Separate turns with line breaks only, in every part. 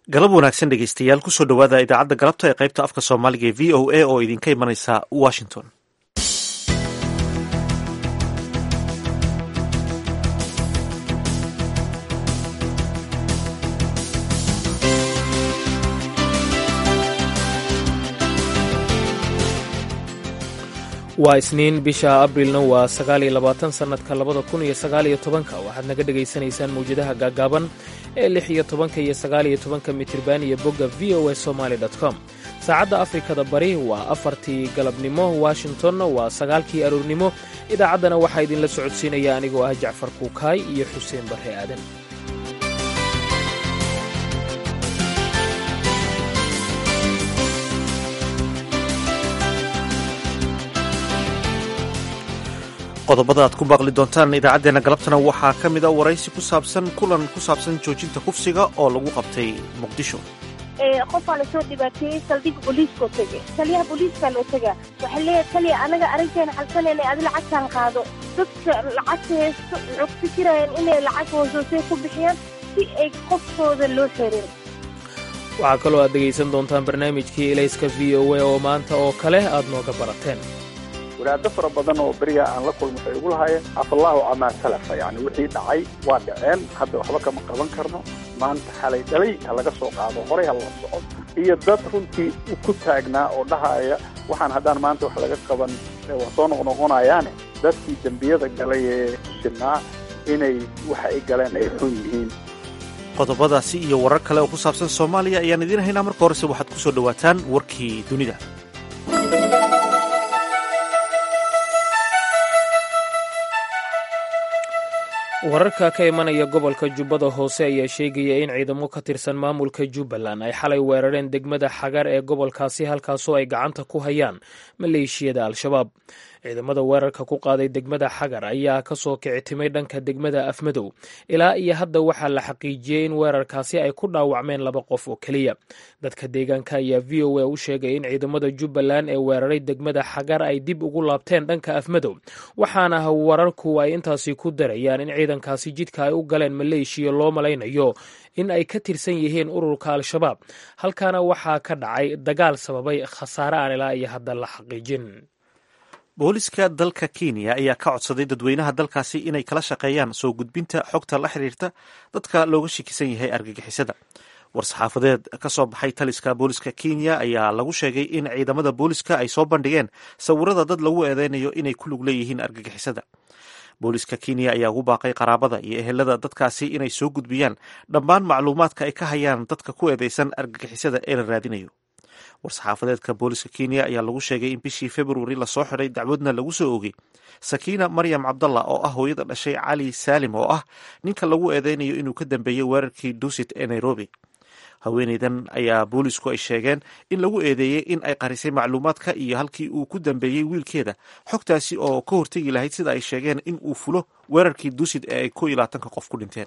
galab wanaagsan dhegeystayaal kusoo dhowaada idaacadda galabta ee qaybta afka soomaaliga ee v o a oo idinka imanaysa washington
waa isniin bisha abrilna waa sagaaliyo labaatan sannadka labada kun iyo sagaaliyo tobanka waxaad naga dhegaysanaysaan mawjadaha gaagaaban ee lix iyo tobanka iyo sagaaliyo tobanka mitirban iyo bogga v o a somaali com saacadda afrikada bari waa afartii galabnimo washingtonna waa sagaalkii aroornimo idaacaddana waxaa idinla socodsiinaya anigoo ah jacfar kuukaay iyo xuseen barre aadan
qodobada aad ku baaqli doontaan idaacaddeenna galabtana waxaa ka mid a waraysi ku saabsan kulan ku saabsan joojinta kufsiga oo lagu qabtay muqdisho
qofaa lasoo dhibaateeyey saldhiga booliiskoo tege taliyaha booliiskaa loo tegaa waxay leeyahay taliya anaga arrinteena xalsanayna adi lacagtaan qaado dadka lacagta haysto wuxuu ku fikirayaan inay lacag hoosoosay ku bixiyaan si ay qofkooda loo xerin
waxaa kaloo aad dhegaysan doontaan barnaamijkii elayska v o a oo maanta oo kale aad nooga barateen
wadaado fara badan oo beriga aan la kulmo waxay ugu lahaayeen afallaahu camaa salafa yani wixii dhacay waa dhaceen hadda waxba kama qaban karno maanta xalay dhalay ha laga soo qaado horay ha la soco iyo dad runtii ku taagnaa oo dhahaya waxaan haddaan maanta wax laga qaban waa soo noqnoqonayaane dadkii dembiyada galay ee shirnaa inay waxa ay galeen ay xun yihiin
qodobadaasi iyo warar kale oo ku saabsan soomaaliya ayaan idiin haynaa marka horese waxaad ku soo dhowaataan warkii dunida
wararka ka imanaya gobolka jubbada hoose ayaa sheegaya in ciidamo ka tirsan maamulka jubbaland ay xalay weerareen degmada xagar ee gobolkaasi halkaasoo ay gacanta ku hayaan maleeshiyada al-shabaab ciidamada weerarka ku qaaday degmada xagar ayaa kasoo kicitimay dhanka degmada afmadow ilaa iyo hadda waxaa la xaqiijiyey in weerarkaasi ay ku dhaawacmeen laba qof oo keliya dadka deegaanka ayaa v o a u sheegay in ciidamada jubbaland ee weeraray degmada xagar ay dib ugu laabteen dhanka afmadow waxaana wararku ay intaasi ku darayaan in ciidankaasi jidka ay u galeen maleeshiya loo malaynayo in ay ka tirsan yihiin ururka al-shabaab halkaana waxaa ka dhacay dagaal sababay khasaare aan ilaa iyo hadda la xaqiijin
booliska dalka kenya ayaa ka codsaday dadweynaha dalkaasi inay kala shaqeeyaan soo gudbinta xogta la xiriirta dadka looga shakisan yahay argagixisada war-saxaafadeed ka soo baxay taliska booliska kenya ayaa lagu sheegay in ciidamada booliska ay soo bandhigeen sawirada dad lagu eedeynayo inay ku lug leeyihiin argagixisada booliska kenya ayaa ugu baaqay qaraabada iyo ehelada dadkaasi inay soo gudbiyaan dhammaan macluumaadka ay ka hayaan dadka ku eedeysan argagixisada ee la raadinayo war-saxaafadeedka booliska kenya ayaa lagu sheegay in bishii februari lasoo xidhay dacwadna lagu soo oogay sakiina maryam cabdallah oo ah hooyada dhashay cali saalim oo ah ninka lagu eedeynayo inuu ka dambeeyey weerarkii dusit ee nairobi haweeneydan ayaa boolisku ay sheegeen in lagu eedeeyey in ay qarisay macluumaadka iyo halkii uu ku dambeeyey wiilkeeda xogtaasi oo ka hortegi lahayd sida ay sheegeen in uu fulo weerarkii dusit ee ay ko iyo labaatanka qof ku dhinteen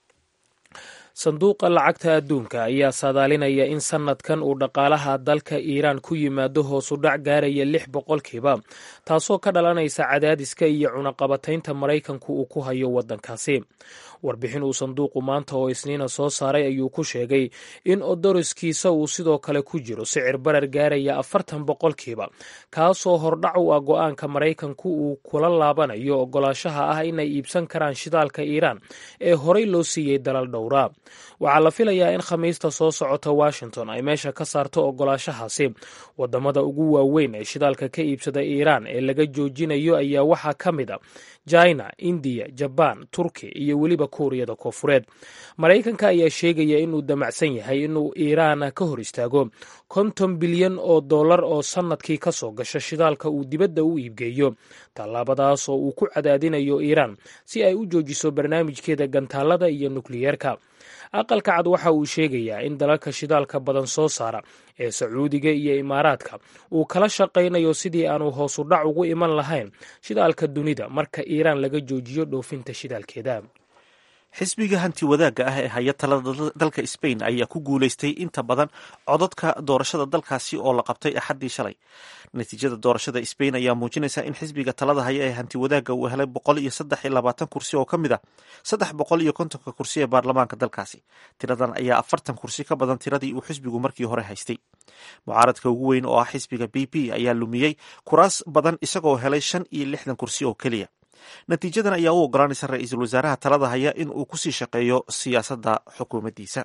sanduuqa lacagta adduunka ayaa saadaalinaya in sannadkan uu dhaqaalaha dalka iiraan ku yimaado hoosu dhac gaaraya lix boqolkiiba taasoo ka dhalanaysa cadaadiska iyo cunaqabataynta maraykanku uu ku hayo waddankaasi warbixin uu sanduuqu maanta oo isniina soo saaray ayuu ku sheegay in odoriskiisa uu sidoo kale ku jiro sicir barar gaaraya afartan boqolkiiba kaasoo hordhac u ah go-aanka maraykanku uu kula laabanayo ogolaashaha ah inay iibsan karaan shidaalka iiraan ee horey loo siiyey dalal dhowra waxaa la filayaa in khamiista soo socota washington ay meesha ka saarto ogolaashahaasi wadamada ugu waaweyn ee shidaalka ka iibsada iiraan ee laga joojinayo ayaa waxaa ka mid a china indiya jabaan turki iyo weliba kuuriyada koofureed maraykanka ayaa sheegaya inuu damacsan yahay inuu iiraan ka hor istaago konton bilyan oo dollar oo sannadkii ka soo gasha shidaalka uu dibadda u iibgeeyo tallaabadaas oo uu ku cadaadinayo iiraan si ay u joojiso barnaamijkeeda gantaalada iyo nukliyeerka aqalka cad waxa uu sheegayaa in dalalka shidaalka badan soo saara ee sacuudiga iyo imaaraadka uu kala shaqaynayo sidii aanu hoosu dhac ugu iman lahayn shidaalka dunida marka iiraan laga joojiyo dhoofinta shidaalkeeda
xisbiga hanti wadaagga ah ee haya talada dalka sbain ayaa ku guuleystay inta badan codadka doorashada dalkaasi oo la qabtay axaddii shalay natiijada doorashada sbain ayaa muujinaysa in xisbiga talada haya ee hanti wadaagga uu helay boqol iyo saddex iyo labaatan kursi oo ka mid a saddex boqol iyo kontonka kursi ee baarlamaanka dalkaasi tiradan ayaa afartan kursi ka badan tiradii uu xisbigu markii hore haystay mucaaradka ugu weyn oo ah xisbiga b p ayaa lumiyey kuraas badan isagoo helay shan iyo lixdan kursi oo keliya natiijadan ayaa u ogolaanaysa ra-iisul wasaaraha talada haya in uu kusii shaqeeyo siyaasadda xukuumaddiisa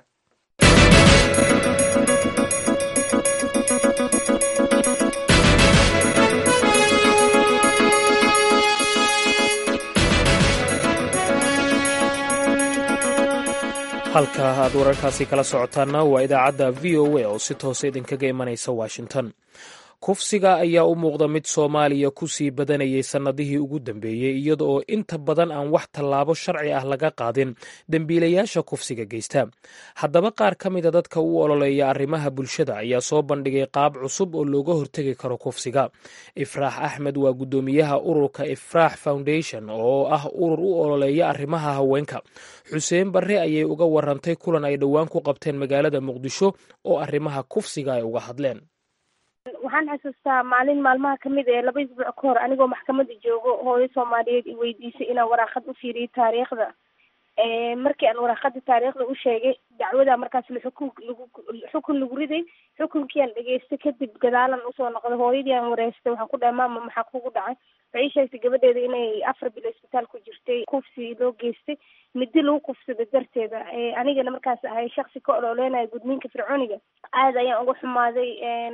halka aad wararkaasi kala socotaanna waa idaacadda v o a oo si toosa idinkaga imanaysa washington kufsiga ayaa u muuqda mid soomaaliya ku sii badanayay sannadihii ugu dambeeyey iyada oo inta badan aan wax tallaabo sharci ah laga qaadin dembiilayaasha kufsiga geysta haddaba qaar ka mida dadka u ololeeya arrimaha bulshada ayaa soo bandhigay qaab cusub oo looga hortegi karo kufsiga ifraax axmed waa guddoomiyaha ururka ifraax foundation oo ah urur u ololeeya arrimaha haweenka xuseen barre ayay uga warantay kulan ay dhowaan ku qabteen magaalada muqdisho oo arrimaha kufsiga ay uga hadleen
waxaan xasuustaa maalin maalmaha kamid ee laba isbuuc ka hor anigoo maxkamada joogo hooyo soomaaliyeed i weydiisay inaan waraaqad u fiiriyo taariikhda markii aan waraaqada taariikhda u sheegay dacwada markaas xukun lagu xukun lagu riday xukunkii aan dhegeystay kadib gadaalan usoo noqday hooyadii aan wareystay waxaan ku dhahay maama maxaa kugu dhacay waxay sheegtay gabadheeda inay afar bilo isbitaal ku jirtay kufsi loo geystay midi lagu kufsaday darteeda anigana markaas ahay shaksi ka ololeynayo gudniinka fircooniga aada ayaan uga xumaaday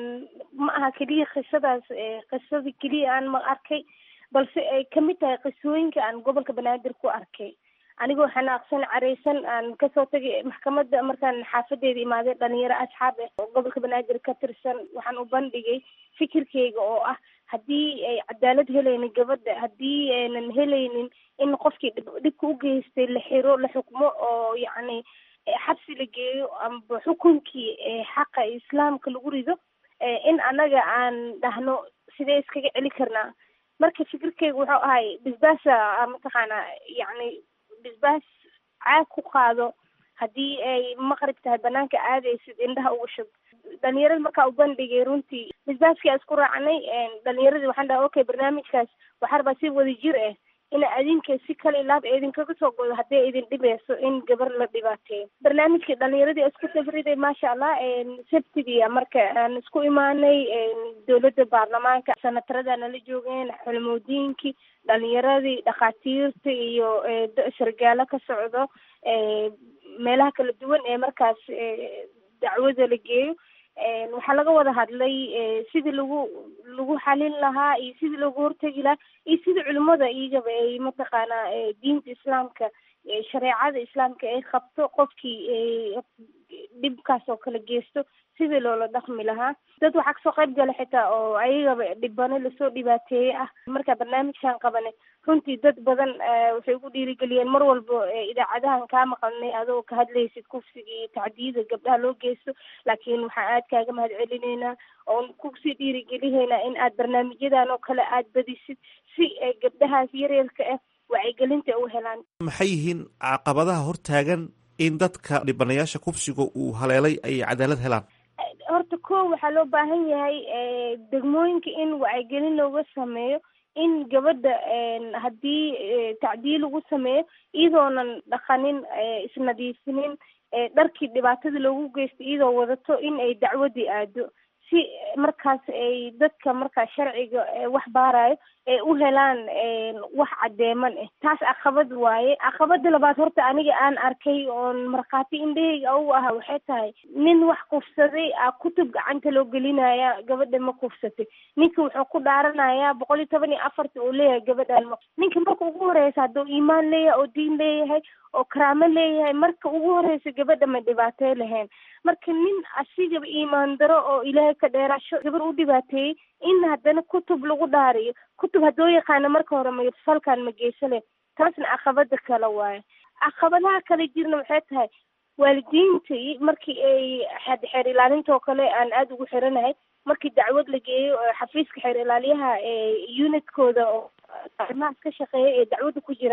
ma aha keliya qisadaas qisadii keliya aan ma arkay balse ay kamid tahay qisooyinka aan gobolka banaadir ku arkay anigoo xanaaqsan careysan aan kasoo tagay maxkamadda markaan xaafadeeda imaaday dhalinyaro asxaab eh oo gobolka banaadir ka tirsan waxaan u bandhigay fikirkeyga oo ah haddii ay cadaalad helaynin gabadha haddii aynan helaynin in qofkii dhibka u geystay la xiro la xukmo oo yacni xabsi la geeyo amba xukunkii xaqa islaamka lagu rido in annaga aan dhahno sidee iskaga celi karnaa marka fikirkeyga wuxuu ahay bisbaasa mataqaanaa yacni bisbaas caag ku qaado haddii ay maqrib tahay banaanka aadaysid indhaha uga shub dhalinyarada markaa u bandhigay runtii bisbaaskii aan isku raacnay dhalinyaradii waxaan dhahay okay barnaamijkaas waxaa rabaa si wada jir ah ina adinka si kale ilaab idinkaga soo godo haddii idin dhibeyso in gabar la dhibaateeyo barnaamijkii dhalinyaradii isku safriday maasha allah sabtidia marka aan isku imaanay dowladda baarlamaanka sanatarada nala joogeen xulmoodiinkii dhalinyaradii dhakhaatiirta iyo sargaalo ka socdo meelaha kala duwan ee markaas dacwada la geeyo waxaa laga wada hadlay sidii lagu lagu xalin lahaa iyo sidii loogu hortegi lahaa iyo sidii culimada iyagaba ay mataqaanaa diinta islaamka shareecada islaamka ay qabto qofkii dhibkaas oo kala geysto sidii loola dhaqmi lahaa dad waxaa kasoo qayb gala xitaa oo ayagaba dhibano lasoo dhibaateeye ah markaa barnaamijkan qabane runtii dad badan waxay ugu dhiirigeliyeen mar walba idaacadahan kaa maqalnay adoo ka hadlaysid kufsiga iyo tacdiyada gabdhaha loo geysto laakiin waxaan aad kaaga mahad celineynaa oon kusii dhiirigelineynaa in aad barnaamijyadan oo kale aad badisid si gabdhahaas yaryarka ah wacyigelinta u helaan
maxay yihiin caqabadaha hortaagan in dadka dhibanayaasha kufsiga uu haleelay ay cadaalad helaan
horta ko waxaa loo baahan yahay degmooyinka in wacyigelin looga sameeyo in gabadha haddii tacdiil lagu sameeyo iyadoonan dhaqanin isnadiifinin dharkii dhibaatada loogu geysto iyadoo wadato in ay dacwadii aado si markaas ay dadka markaas sharciga wax baarayo ay u helaan wax caddeeman ah taas caqabad waaye caqabada labaad horta aniga aan arkay oon markhaati indhahayga u aha waxay tahay nin wax kufsaday a kutub gacanta loo gelinaya gabadha ma kufsatay ninka wuxuu ku dhaaranayaa boqol iyo toban iyo afarta uu leeyahay gabadhan ma ninka marka ugu horeysa hadduu iimaan leeyahay oo diin leeyahay oo karaamo leeyahay marka ugu horeysa gabadha ma dhibaatey lahayn marka nin asigaba iimaan daro oo ilaahay ka dheeraasho gabar u dhibaateeyey in haddana kutub lagu dhaariyo kutub haddoo yaqaana marka hore ma falkan ma geysale taasna caqabada kale waaye caqabadaha kale jirna waxay tahay waalidiinta markii ay xeer ilaalinta oo kale aan aada ugu xiranahay markii dacwad la geeyo xafiiska xeer ilaaliyaha unitkooda oo arrimahaas ka shaqeeya ee dacwadda ku jiraan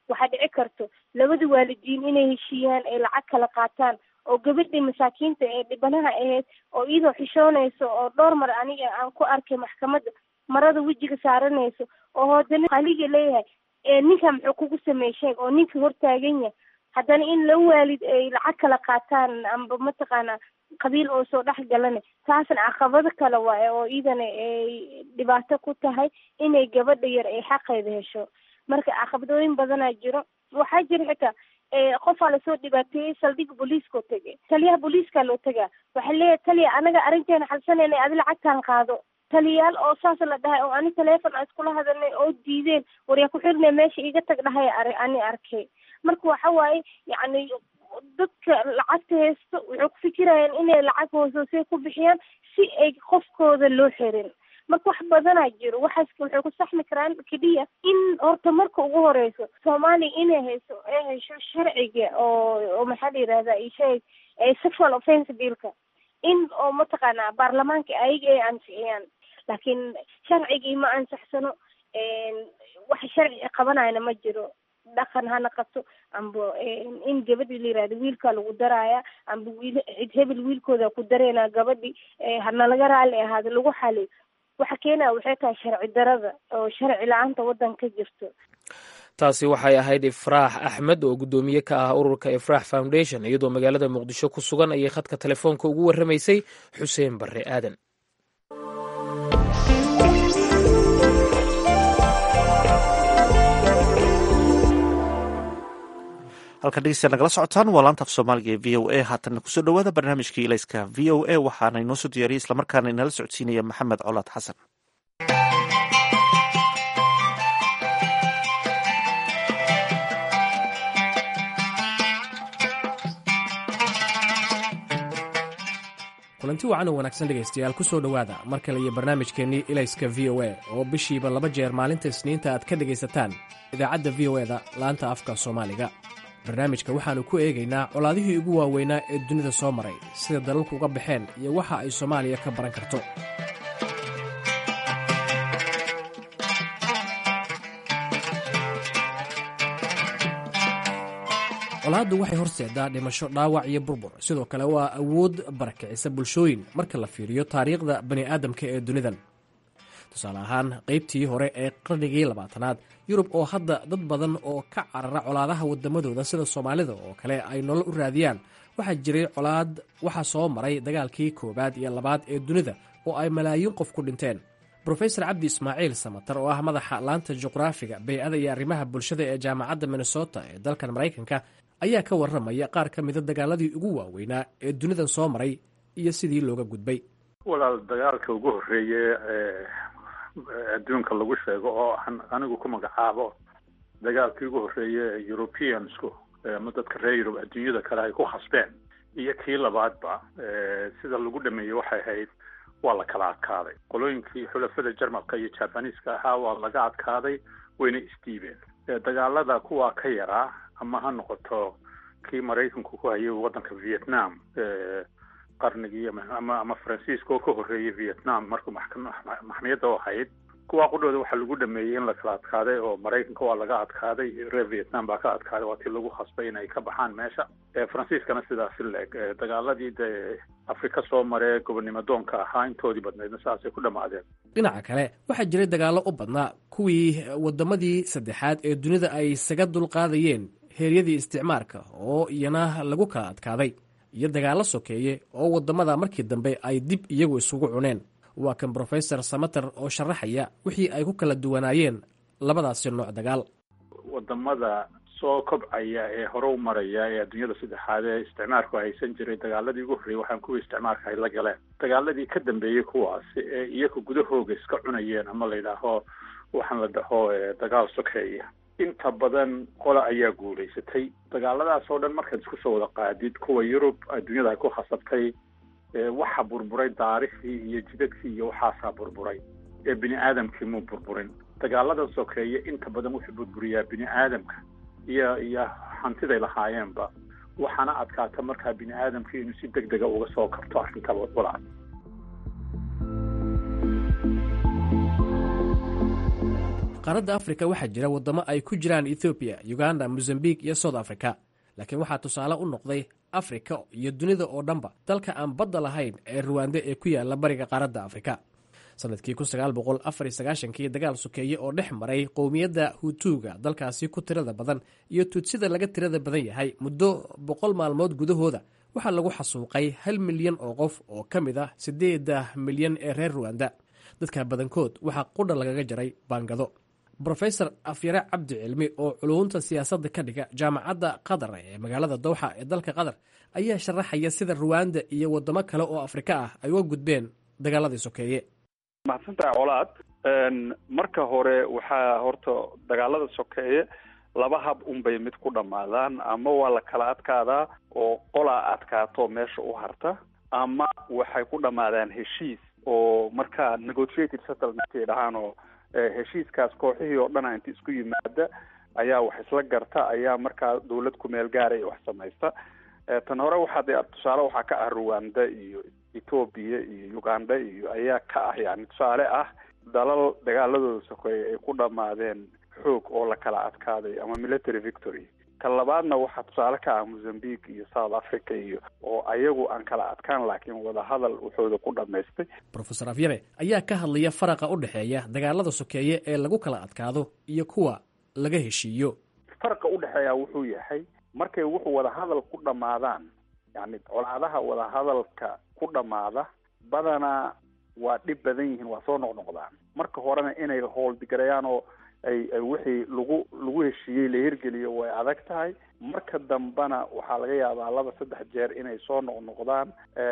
waxaa dhici karto labada waalidiin inay heshiiyaan ay lacag kala qaataan oo gabadhii masaakiinta ee dhibanaha ahayd oo iyadoo xishoonayso oo dhowr mar aniga aan ku arkay maxkamadda marada wejiga saaranayso oo haddana haliga leeyahay ninka muxuu kugu sameey sheeg oo ninka hortaagan yahay haddana in la waalid ay lacag kala qaataan amba mataqaana qabiil oo soo dhex galana taasna caqabado kale waaye oo iidana ay dhibaato ku tahay inay gabadha yar ay xaqeeda hesho marka caqabadooyin badanaa jiro waxaa jira xitaa qofaa lasoo dhibaateeyey saldhiga booliiskao tegay taliyaha booliiskaa loo tegaa waxaa leeyahay taliya anaga arrinteena xalsanayna adi lacagtaan qaado taliyaal oo saas la dhahay oo ani taleefon aan iskula hadalnay oo diideen waryaa ku xirnay meesha iga tag dhahay ani arkay marka waxa waaye yacni dadka lacagta haysto waxay ku fikirayaan inay lacag hoosoosay ku bixiyaan si ay qofkooda loo xirin marka wax badanaa jiro waxaas waxay ku saxmi karaan keliya in horta marka ugu horeyso soomaaliya inay hayso ay hesho sharciga oo oo maxaa la yihahda isheeg sexual offense billka in oo mataqaanaa baarlamaanka ayaga ay ansixiyaan laakiin sharcigii ma ansaxsano wax sharci qabanayna ma jiro dhaqan hana qabto amba in gabadhi la yihahdo wiilkaa lagu daraaya amba wiil cid hebel wiilkooda ku dareynaa gabadhi hanalaga raalli ahaado lagu xaliyo waxa keenaya waxay tahay sharci darada oo sharci la-aanta waddanka ka jirto
taasi waxay ahayd ifraax axmed oo guddoomiye ka ah ururka ifraax foundation iyadoo magaalada muqdisho ku sugan ayay khadka telefoonka ugu warramaysay xuseen barre aadan
halkan dhegeystayaal nagala socotaan waa laanta af soomaaliga ee v o a haatanna kusoo dhowaada barnaamijkii ilayska v o a waxaana inoo soo diyaariyey islamarkaana inala socodsiinaya maxamed colaad xasan
kulanti wacan oo wanaagsan dhegaystayaal ku soo dhowaada mar kale iyo barnaamijkeennii ilayska v o a oo bishiiba laba jeer maalinta isniinta aad ka dhegaysataan idaacadda v o eda laanta afka soomaaliga barnaamijka waxaannu ku eegaynaa colaadihii ugu waaweynaa ee dunida soo maray sida dalalku uga baxeen iyo waxa ay soomaaliya ka baran karto colaaddu waxay horseedaa dhimasho dhaawac iyo burbur sidoo kale waa awood barakicisa bulshooyin marka la fiiriyo taariikhda bani aadamka ee dunidan tusaale ahaan qaybtii hore ee qarnigii labaatanaad yurub oo hadda dad badan oo ka carara colaadaha waddamadooda sida soomaalida oo kale ay nolol u raadiyaan waxaa jiray colaad waxaa soo maray dagaalkii koowaad iyo labaad ee dunida oo ay malaayiin qof ku dhinteen brofesor cabdi ismaaciil samatar oo ah madaxa laanta juqraafiga bey-ada iyo arrimaha bulshada ee jaamacadda minnesota ee dalkan maraykanka ayaa ka warramaya qaar ka mida dagaaladii ugu waaweynaa ee dunidan soo maray iyo sidii looga gudbay
walaal dagaalka ugu horreeye ee adduunka lagu sheego oo aan anigu ku magacaabo dagaalkii ugu horreeye ee europeansku ama dadka reer yurub adduunyada kale ay ku khasbeen iyo kii labaadba sida lagu dhameeyey waxay ahayd waa la kala adkaaday qolooyinkii xulafada jarmalka iyo jabaniiska ahaa waa laga adkaaday wayna isdiibeen dagaalada kuwaa ka yaraa ama ha noqoto kii maraykanku ku hayay waddanka vietnam qarnigii ama ama faransiiska oo ka horreeyay vietnam markuu maxkamiyadda u ahayd kuwaa qudhooda waxaa lagu dhameeyey in la kala adkaaday oo maraykanka waa laga adkaaday reer vietnam baa ka adkaaday waa tii lagu khasbay inay ka baxaan meesha faransiiskana sidaasi leeg dagaaladii dee afrika soo maree gobonnimo doonka ahaa intoodii badnaydna saasay ku dhammaadeen
dhinaca kale waxaa jiray dagaallo u badnaa kuwii waddamadii saddexaad ee dunida ay isaga dulqaadayeen heeryadii isticmaarka oo iyana lagu kala adkaaday iyo dagaallo sokeeye oo waddamada markii dambe ay dib iyagu isugu cuneen waa kan brofesor samater oo sharaxaya wixii ay ku kala duwanaayeen labadaasi nooc dagaal
wadamada soo kobcaya ee hore u maraya ee adduunyada saddexaad ee isticmaarku haysan jiray dagaaladii ugu horreeyey waxaan kuwii isticmaarka ay la galeen dagaaladii ka dambeeyey kuwaasi ee iyaga gudahooga iska cunayeen ama la yidhaaho waxaan la dhaho dagaal sokeeya inta badan qola ayaa guulaysatay dagaaladaas oo dhan markaad isku soo wada qaadid kuwa yurub adduunyada ay ku khasabtay waxa burburay daarihii iyo jidadkii iyo waxaasaa burburay ee bini aadamkii muu burburin dagaaladan sokeeye inta badan wuxuu burburiyaa bini aadamka iyo iyo hantiday lahaayeenba waxaana adkaata markaa bini aadamkii inuu si deg dega uga soo kabto arrinta walaal
qaaradda afrika waxaa jira waddamo ay ku jiraan ethoobiya uganda mozambique iyo south africa laakiin waxaa tusaale u noqday afrika iyo dunida oo dhanba dalka aan badda lahayn ee ruwande ee ku yaala bariga qaaradda afrika sanadkii kii dagaal sokeeye oo dhex maray qowmiyadda hutuuga dalkaasi ku tirada badan iyo tuudsida laga tirada badan yahay muddo boqol maalmood gudahooda waxaa lagu xasuuqay hal milyan oo qof oo ka mid ah siddeeda milyan ee reer ruwanda dadka badankood waxaa qudha lagaga jaray baangado rofesor afyare cabdi cilmi oo culuunta siyaasadda ka dhiga jaamacadda qatar ee magaalada dowxa ee dalka qatar ayaa sharaxaya sida ruwanda iyo waddamo kale oo afrika ah ay uga gudbeen dagaaladii sokeeye
mahadsantahay colaad marka hore waxaa horta dagaalada sokeeye laba hab unbay mid ku dhammaadaan ama waa la kala adkaadaa oo qolaa adkaato meesha u harta ama waxay ku dhammaadaan heshiis oo markaa negotiated settlementkay dhahaan oo heshiiskaas kooxihii oo dhana inta isku yimaada ayaa wax isla garta ayaa markaa dawlad kumeel gaaraya wax samaysta tan hore waxaa de tusaale waxaa ka ah ruwanda iyo ethoobia iyo uganda iyo ayaa ka ah yani tusaale ah dalal dagaaladooda sokeeye ay ku dhammaadeen xoog oo la kala adkaaday ama military victory ka labaadna waxaa tusaale ka ah mozambique iyo south africa iyo oo ayagu aan kala adkaan laakiin wadahadal waxooda ku dhamaystay
rofesor afyare ayaa ka hadlaya faraqa u dhexeeya dagaalada sokeeye ee lagu kala adkaado iyo kuwa laga heshiiyo
faraqa udhexeeya wuxuu yahay markay wuxuu wadahadal ku dhammaadaan yani colaadaha wadahadalka ku dhammaada badanaa waa dhib badan yihiin waa soo noqnoqdaan marka horena inay howldigarayaan oo ay ay wixii lagu lagu heshiiyey la hirgeliyo way adag tahay marka dambena waxaa laga yaabaa laba saddex jeer inay soo noqnoqdaan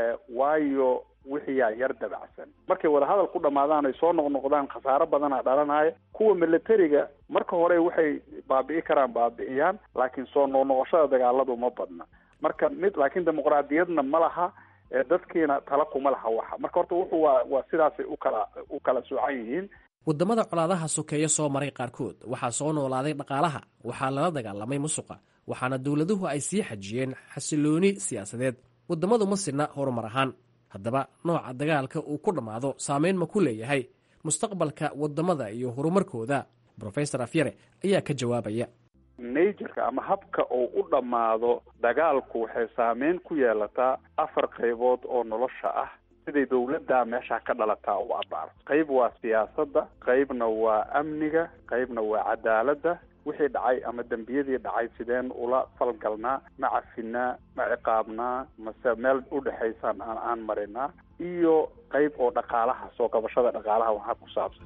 waayo wixiyaa yar dabacsan markay wadahadal ku dhamaadaan ay soo noqnoqdaan khasaaro badana dhalanaya kuwa militariga marka hore waxay baabi'i karaan baabi'iyaan laakiin soo noqnoqoshada dagaaladu ma badna marka mid laakiin dimuqraadiyadna ma laha dadkiina tala kuma laha waxa marka horta wuxuu waa waa sidaasay ukala u kala soocan yihiin
waddamada colaadaha sokeeye soo maray qaarkood waxaa soo noolaaday dhaqaalaha waxaa lala dagaalamay musuqa waxaana dowladuhu ay sii xajiyeen xasilooni siyaasadeed waddamadu ma sinna horumar ahaan haddaba nooca dagaalka uu ku dhammaado saameyn ma ku leeyahay mustaqbalka waddamada iyo horumarkooda rofesor afyare ayaa ka jawaabaya
naturka ama habka uu u dhammaado dagaalku waxay saameyn ku yeelataa afar qaybood oo nolosha ah siday dawladda meesha ka dhalataa u abaar qayb waa siyaasadda qaybna waa amniga qaybna waa cadaaladda wixii dhacay ama dembiyadii dhacay sideen ula falgalnaa ma cafinaa ma ciqaabnaa mase meel udhexaysaan aan aan marinaa iyo qayb oo dhaqaalaha soo qabashada dhaqaalaha waxaa ku saabsan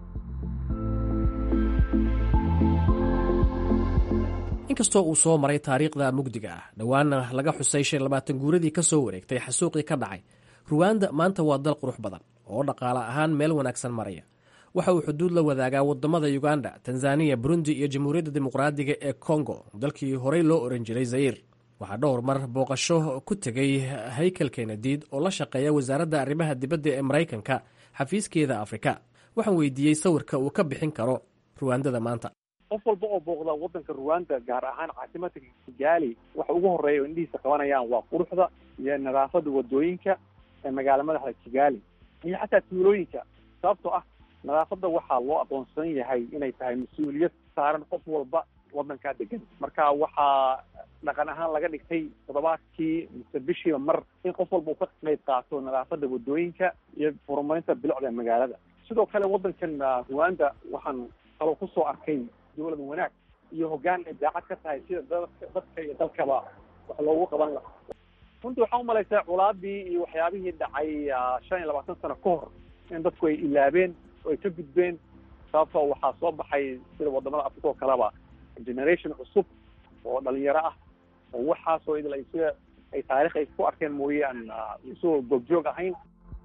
inkastoo uu soo maray taariikhda mugdiga ah dhowaana laga xusay shan labaatan guuradii ka soo wareegtay xasuuqii ka dhacay ruwanda maanta waa dal qurux badan oo dhaqaale ahaan meel wanaagsan maraya waxa uu xuduud la wadaagaa wadamada uganda tanzaniya burundi iyo jamhuuriyadda dimuqraadiga ee kongo dalkii horey loo oran jiray zayir waxaa dhowr mar booqasho ku tegay haykel kenediid oo la shaqeeya wasaaradda arrimaha dibadda ee maraykanka xafiiskeeda afrika waxaan weydiiyey sawirka uu ka bixin karo ruwandada maanta
qof walba oo booqda wadanka ruwanda gaar ahaan caasimadka kigaali waxa ugu horeeya oo indhihiisa qabanayaan waa quruxda iyo nadaafada wadooyinka ee magaala madaxda kigaali iyo xataa tuulooyinka sababtoo ah nadaafadda waxaa loo aqoonsan yahay inay tahay mas-uuliyad saaran qof walba wadankaa degan marka waxaa dhaqan ahaan laga dhigtay toddobaadkii mise bishiiba mar in qof walba uu ka qayb qaato nadaafadda wadooyinka iyo horumarinta bilicda magaalada sidoo kale wadankan ruwanda waxaan kaloo kusoo arkay dowlad wanaag iyo hoggaan ay daacad ka tahay sida dadka dadka iyo dalkaba wax loogu qaban laha runtii waxaa umalaysaa culaadii iyo waxyaabihii dhacay shan iyo labaatan sano ka hor in dadku ay ilaabeen oo ay ka gudbeen sababtoo waxaa soo baxay sida wadamada africa oo kaleba generation cusub oo dhalinyaro ah oo waxaasoo idil ay sida ay taarikh ay ku arkeen mooyaan isagoo goobjoog ahayn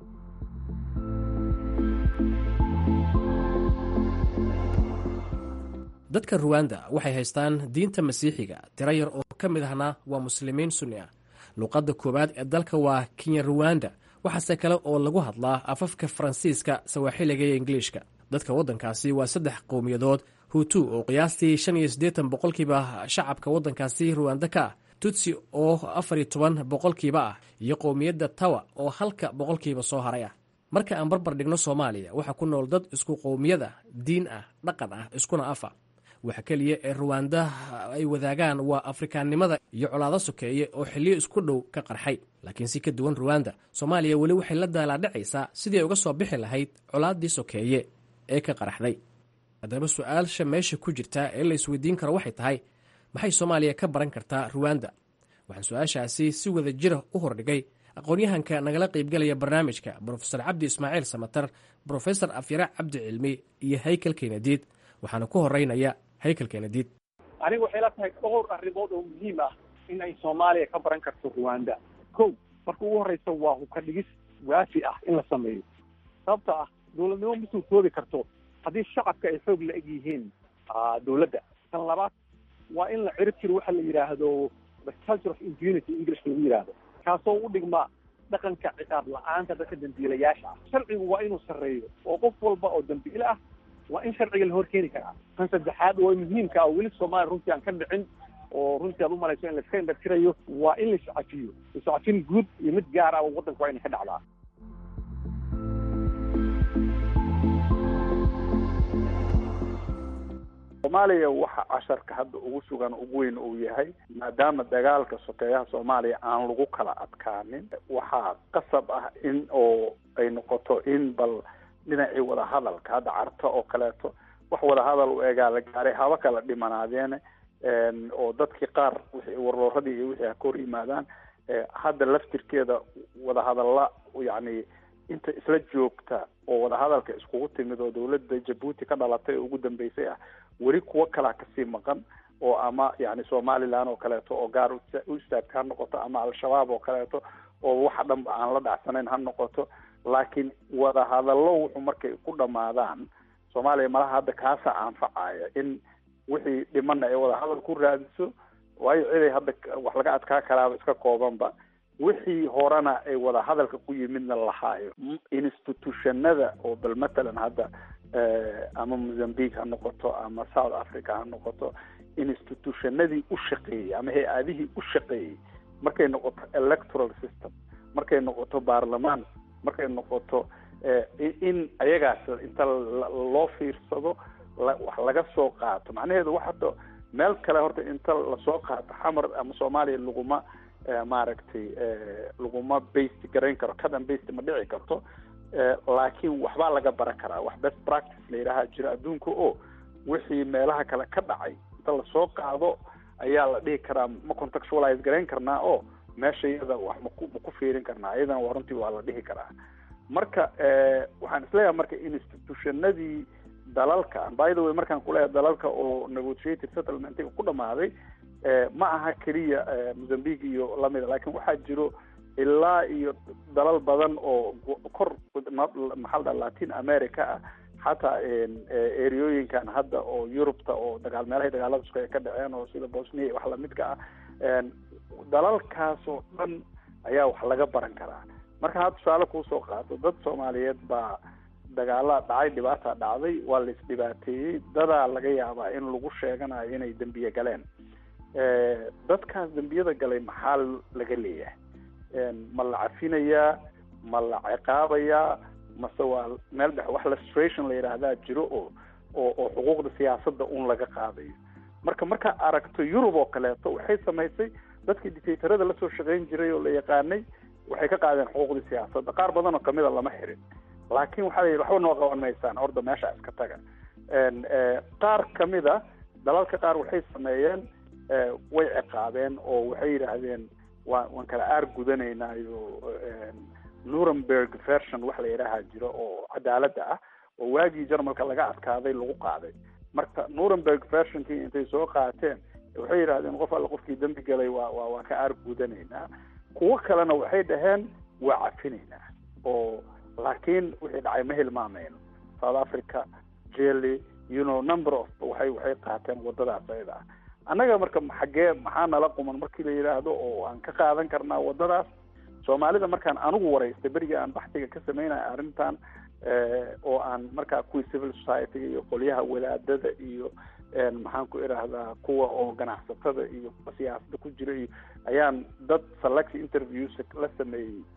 dadka ruwanda waxay haystaan diinta masiixiga tiro yar oo ka mid ahna waa muslimiin sunni ah luuqadda koowaad ee dalka waa kenya ruwanda waxaase kale oo lagu hadlaa afafka faransiiska sawaaxiliga iyo ingiliishka dadka waddankaasi waa saddex qowmiyadood hutu oo qiyaastii shan iyo siddeetan boqolkiiba shacabka waddankaasi ruwanda ka ah tutsi oo afar iyo toban boqolkiiba ah iyo qowmiyadda tawa oo halka boqolkiiba soo haray ah marka aan barbar dhigno soomaaliya waxaa ku nool dad isku qowmiyad ah diin ah dhaqan ah iskuna afa waxa keliya ee ruwaandaha ay wadaagaan waa afrikaannimada iyo colaado sokeeye oo xilliyo isku dhow ka qarxay laakiin si ka duwan ruwanda soomaaliya weli waxay la daalaadhacaysaa sidii ay uga soo bixi lahayd colaaddii sokeeye ee ka qaraxday haddaba su-aalsha meesha ku jirtaa ee la isweydiin karo waxay tahay maxay soomaaliya ka baran kartaa ruwanda waxaan su-aashaasi si wada jira u hordhigay aqoon-yahanka nagala qaybgelaya barnaamijka brofesor cabdi ismaaciil samatar brofesor afyare cabdi cilmi iyo haykel kenadiid waxaana ku horeynaya haykel kenadiid
aniga waxay la tahay dhowr arrimood oo muhiim ah in ay soomaaliya ka baran karto ruwanda ko marka ugu horeysa waa hubka dhigis waafi ah in la sameeyo sababta ah dowladnimo ma suurtoobi karto haddii shacabka ay xoog la eg yihiin dowladda tan labaad waa in la cirib jiro waxa la yidhaahdo the culture of impunity english lagu yidhaahdo kaasoo u dhigma dhaqanka ciqaab la-aanta dadka dambiilayaasha ah sharcigu waa inuu sarreeyo oo qof walba oo dambiile ah waa in sharciga la hor keeni karaa tan saddexaad oo muhiimka ah weli soomaaliya runtii aan ka dhicin oo runtii aad umalayso in laiska indhatirayo waa in la iscafiyo iscafin guud iyo mid gaar ah oo waddanka waa inay ka dhacdaa
soomaaliya waxa casharka hadda ugu sugan ugu weyn uu yahay maadaama dagaalka sokeeyaha soomaaliya aan lagu kala adkaanin waxaa qasab ah in oo ay noqoto in bal dhinacii wadahadalka hadda carto oo kaleeto wax wadahadal u egaa la gaaray haba kala dhimanaadeen oo dadkii qaar wixii warlooradii iyo wixii ha ka hor yimaadaan hadda laftirkeeda wadahadalla yacni inta isla joogta oo wadahadalka iskugu timid oo dawladda jabuuti ka dhalatay oo ugu dambeysay ah weli kuwo kalaa kasii maqan oo ama yani somaliland oo kaleeto oo gaar u istaagta ha noqoto ama al-shabaab oo kaleeto oo waxa dhanba aan la dhacsanayn ha noqoto laakiin wadahadallo wuxuu markay ku dhamaadaan soomaaliya malaha hadda kaasa anfacaya in wixii dhimana ay wadahadal ku raadiso waayo ciday hadda wax laga adkaa karaaba iska koobanba wixii horena ay wadahadalka ku yimidna lahaayo institutionada oo bal matalan hadda ama mozambique ha noqoto ama south africa ha noqoto institutionadii u shaqeeyey ama hay-adihii u shaqeeyey markay noqoto electoral system markay noqoto baarlamaan markay noqoto in ayagaas inta loo fiirsado wax laga soo qaato macnaheedu wax hadda meel kale horta inta lasoo qaato xamar ama soomaaliya laguma maaragtay laguma bast garayn karo cadan bast ma dhici karto laakiin waxbaa laga baran karaa wax best practice la yidhaaha jira adduunka oo wixii meelaha kale ka dhacay inta lasoo qaado ayaa la dhihi karaa ma contextualize garayn karnaa oo meesha iyada wax maku ma ku fiirin karnaa iyadana waa runtii waa la dhihi karaa marka waxaan isleeyahay marka institutionadii dalalka by the way markaan kuleeyahay dalalka oo negotiated settlementiga ku dhamaaday ma aha keliya mozambique iyo lamida laakiin waxaa jiro ilaa iyo dalal badan oo kor maxaa la latin america ah xataa ereooyinkan hadda oo yurubta oo dagaal meelahay dagaalada isku ay ka dhaceen oo sida bosnia iyo wax lamidka ah dalalkaas oo dhan ayaa wax laga baran karaa marka had tusaale kuusoo qaato dad soomaaliyeed baa dagaala dhacay dhibaata dhacday waa la isdhibaateeyey dadaa laga yaabaa in lagu sheeganayo inay dembiye galeen dadkaas dembiyada galay maxaa laga leeyahay ma la cafinayaa ma la ciqaabayaa mase waa meel dhex wax lustration la yidhaahdaa jiro oo oo oo xuquuqda siyaasadda un laga qaadayo marka markaa aragto yurub oo kaleeto waxay samaysay dadkii dictatorada lasoo shaqayn jiray oo la yaqaanay waxay ka qaadeen xuquuqdii siyaasadda qaar badan oo kamida lama xirin laakiin waxaa la yidhi waxba noo qaban maysaan horda meesha iska taga qaar kamida dalalka qaar waxay sameeyeen way ciqaabeen oo waxay yidhaahdeen waa waan kala aar gudanaynayo nuremberg version wax la yidhaaha jiro oo cadaaladda ah oo waagii jarmalka laga adkaaday lagu qaaday marka nuremberg versionkii intay soo qaateen waxay yidhahdeen qof alla qofkii dembi galay waa wa waa ka aar gudanaynaa kuwo kalena waxay dhaheen waa cafinaynaa oo laakiin wixii dhacay ma hilmaamayno south africa jelly you know number of waxay waxay qaateen wadadaas ayada ah annaga marka xaggee maxaa nala quman markii la yidhaahdo oo aan ka qaadan karnaa wadadaas soomaalida markaan anigu waraystay berigii aan baxtiga ka sameynaya arrintan oo aan markaa kuwii civil society iyo qolyaha wadaadada iyo maxaan ku idhaahdaa kuwa oo ganacsatada iyo kuwa siyaasada ku jira iyo ayaan dad select interviews la sameeyey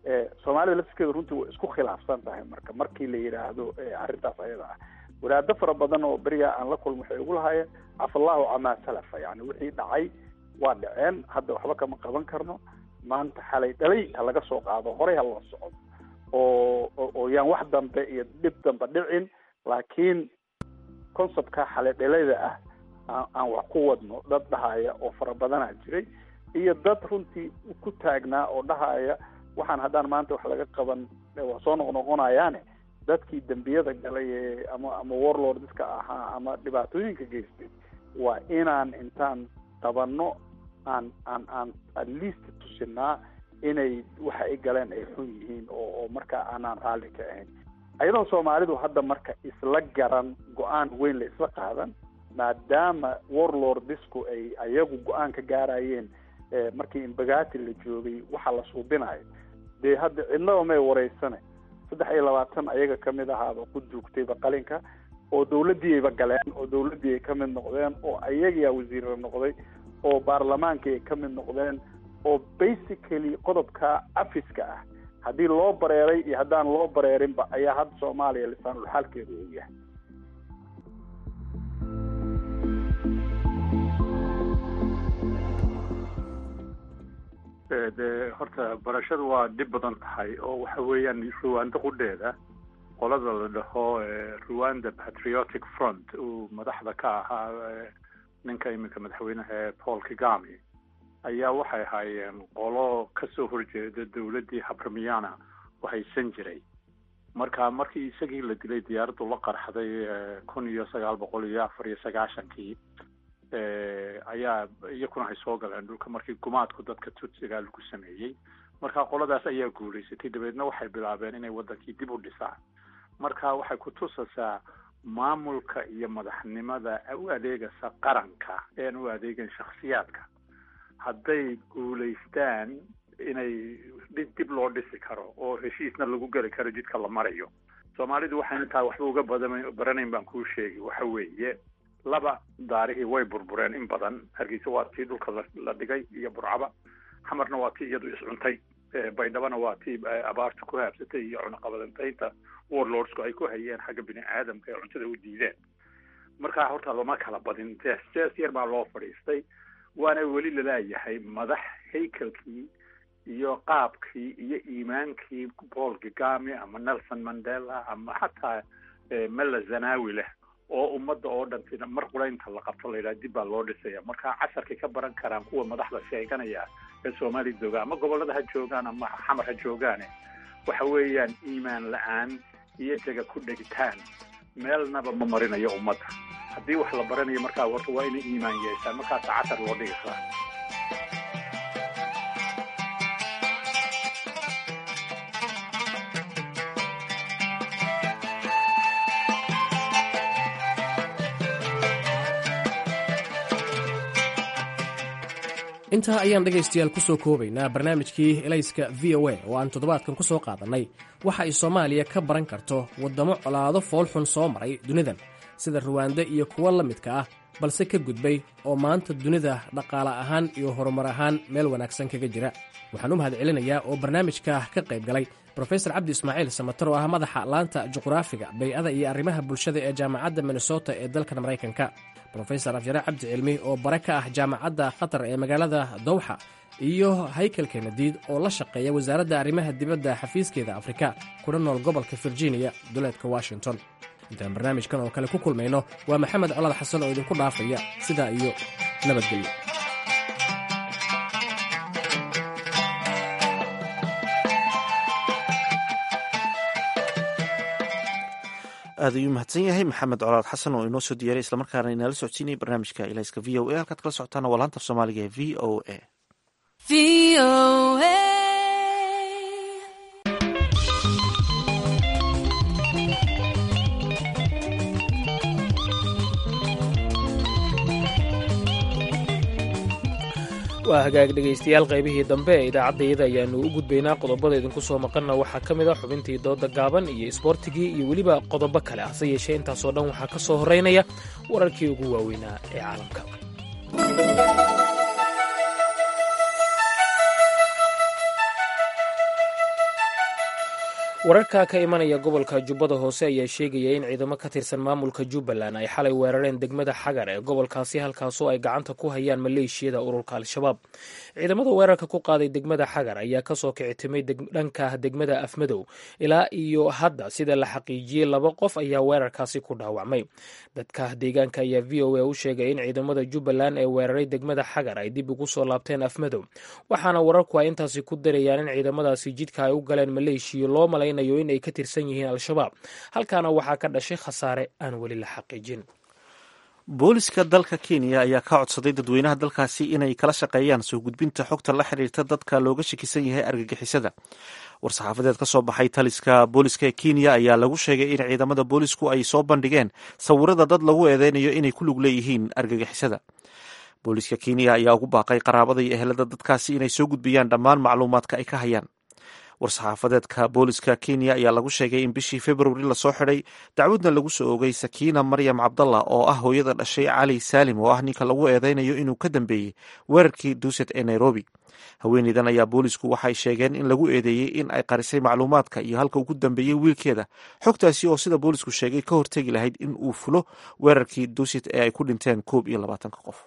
soomaalida lafskeeda runtii way isku khilaafsan tahay marka markii la yidhaahdo arrintaas ayada ah wadaado fara badan oo beriga aan la kulmo waxay ugu lahaayeen cafallahu camaa salafa yani wixii dhacay waa dhaceen hadda waxba kama qaban karno maanta xalay dhalay ha laga soo qaado horey ha loo socdo oo oo yaan wax dambe iyo dhib dambe dhicin laakiin conceptka xalay dhalayda ah aan wax ku wadno dad dhahaya oo fara badanaa jiray iyo dad runtii ku taagnaa oo dhahaya waxaan haddaan maanta wax laga qaban waa soo noqnoqonayaane dadkii dembiyada galay ee ama ama warlord dadka ahaa ama dhibaatooyinka geystay waa inaan intaan qabanno aan aan aan at least tusinaa inay waxa ay galeen ay xun yihiin oo oo marka aanaan raalli ka ahayn ayadoo soomaalidu hadda marka isla garan go-aan weyn la isla qaadan maadaama warlordisku ay ayagu go-aan ka gaarayeen markii imbagati la joogay waxa la suubinayo dee hadda cidnaba may wareysane saddex iyo labaatan ayaga kamid ahaaba ku duugtayba qalinka oo dawladdiiayba galeen oo dawladdii ay kamid noqdeen oo ayagaa wasiirra noqday oo baarlamaankii ay kamid noqdeen oo basically qodobka afiska ah haddii loo bareeray iyo haddaan loo bareerinba ayaa hadda soomaaliya lisaanul xaalkeedu uu yahay
de horta barashadu waa dhib badan tahay oo waxa weeyaan ruwanda qudheeda qolada la dhaho ruwanda patriotic front uu madaxda ka ahaa ninka iminka madaxweynaha paul kagami ayaa waxay ahaayeen qolo kasoo horjeeda dawladdii habramiana haysan jiray marka markii isagii la dilay diyaaraddu la qarxday kun iyo sagaal boqol iyo afar iyo sagaashankii ayaa iyakuna ay soo galeen dhulka markii gumaadku dadka tutsiga lagu sameeyey marka qoladaas ayaa guulaysatay dabeedna waxay bilaabeen inay waddankii dib u dhisaan marka waxay ku tusaysaa maamulka iyo madaxnimada u adeegaysa qaranka ean u adeegan shaksiyaadka hadday guulaystaan inay dib loo dhisi karo oo heshiisna lagu geli karo jidka la marayo soomaalidu waxaan intaa waxba uga badan baranayn baan kuu sheegi waxa weeye laba daarihii way burbureen in badan hargeysa waa tii dhulka la dhigay iyo burcaba xamarna waa tii iyadu iscuntay baydhabana waa tii abaarta ku haabsatay iyo cunaqabadantaynta warlordsku ay ku hayeen xagga bini aadamka ee cuntada u diideen markaa horta lama kala badin jees jees yar baa loo fadhiistay waana weli lalaayahay madax haykalkii iyo qaabkii iyo iimaankii paul kagami ama nelson mandela ama xataa mela zanawi leh oo ummadda oo dhantina mar quraynta la qabto la yidhaha dib baa loo dhisaya marka casharkay ka baran karaan kuwa madaxda sheeganaya ee soomaaliya joogaan ama gobollada ha joogaan ama xamar ha joogaane waxa weeyaan iimaan la-aan iyo jaga ku dhegitaan meelnaba ma marinayo ummadda haddii wax la baranayo markaa horta waa inay iimaan yeeshaan markaasa cashar loo dhigi karaa
intaa ayaan dhegaystayaal ku soo koobaynaa barnaamijkii elayska v o a oo aan toddobaadkan ku soo qaadannay waxa ay soomaaliya ka baran karto waddamo colaado foolxun soo maray dunidan sida ruwaande iyo kuwo la midka ah balse ka gudbay oo maanta dunida dhaqaale ahaan iyo horumar ahaan meel wanaagsan kaga jira waxaan u mahad celinayaa oo barnaamijka ka qayb galay brofesor cabdi ismaaciil samatar oo ah madaxa laanta juqraafiga bay-ada iyo arrimaha bulshada ee jaamacadda minnesota ee dalkan maraykanka brofesor afjare cabdi cilmi oo bare ka ah jaamacadda khatar ee magaalada dowxa iyo haykel kenadiid oo la shaqeeya wasaaradda arrimaha dibadda xafiiskeeda afrika kuna nool gobolka virginia duleedka washington intaan barnaamijkan oo kale ku kulmayno waa maxamed colaad xasan oo idinku dhaafaya sidaa iyo nabadgelyo
aad ayuu mahadsan yahay maxamed colaad xasan oo inoo soo diyaaray islamarkaana inaala socodsiinaya barnaamijka ilayska v o a halkaad kala socotaana waa laanta af soomaaliga ee v o a
waa hagaag dhegaystayaal qaybihii dambe ee idaacaddayada ayaanu u gudbaynaa qodobada idinku soo maqanna waxaa ka mid a xubintii dooda gaaban iyo isboortigii iyo weliba qodobo kale hase yeeshee intaasoo dhan waxaa ka soo horraynaya wararkii ugu waaweynaa ee caalamka wararka ka imanaya gobolka jubbada hoose ayaa sheegaya in ciidamo ka tirsan maamulka jubbaland ay xalay weerareen degmada xagar ee gobolkaasi halkaasoo ay gacanta ku hayaan maleeshiyada ururka al-shabaab ciidamada weerarka ku qaaday degmada xagar ayaa kasoo kicitimay dhanka degmada afmadow ilaa iyo hadda sida la xaqiijiyey laba qof ayaa weerarkaasi ku dhaawacmay dadka deegaanka ayaa v o a u sheegay in ciidamada jubbaland ee weeraray degmada xagar ay dib ugu soo laabteen afmadow waxaana wararku ay intaasi ku darayaan in ciidamadaasi jidka ay u galeen maleeshiya loo malaynayo in ay ka tirsan yihiin al-shabaab halkaana waxaa ka dhashay khasaare aan weli la xaqiijin
booliska dalka kenya ayaa ka codsaday dadweynaha dalkaasi inay kala shaqeeyaan soo gudbinta xogta la xiriirta dadka looga shakisan yahay argagixisada war-saxaafadeed ka soo baxay taliska booliska ee kenya ayaa lagu sheegay in ciidamada boolisku ay soo bandhigeen sawirada dad lagu eedeynayo inay ku lug leeyihiin argagixisada booliska kenya ayaa ugu baaqay qaraabada iyo ehelada dadkaasi inay soo gudbiyaan dhammaan macluumaadka ay ka hayaan war-saxaafadeedka booliska kenya ayaa lagu sheegay in bishii februari lasoo xidhay dacwadna lagu soo ogay sakiina maryam cabdallah oo ah hooyada dhashay cali saalim oo ah ninka lagu eedeynayo inuu ka dambeeyey weerarkii duuset ee nairobi haweeneydan ayaa boolisku waxay sheegeen in lagu eedeeyey in ay qarisay macluumaadka iyo halka uu ku dambeeyey wiilkeeda xogtaasi oo sida boolisku sheegay ka hortegi lahayd in uu fulo weerarkii duuset ee ay ku dhinteen koob iyo labaatanka qof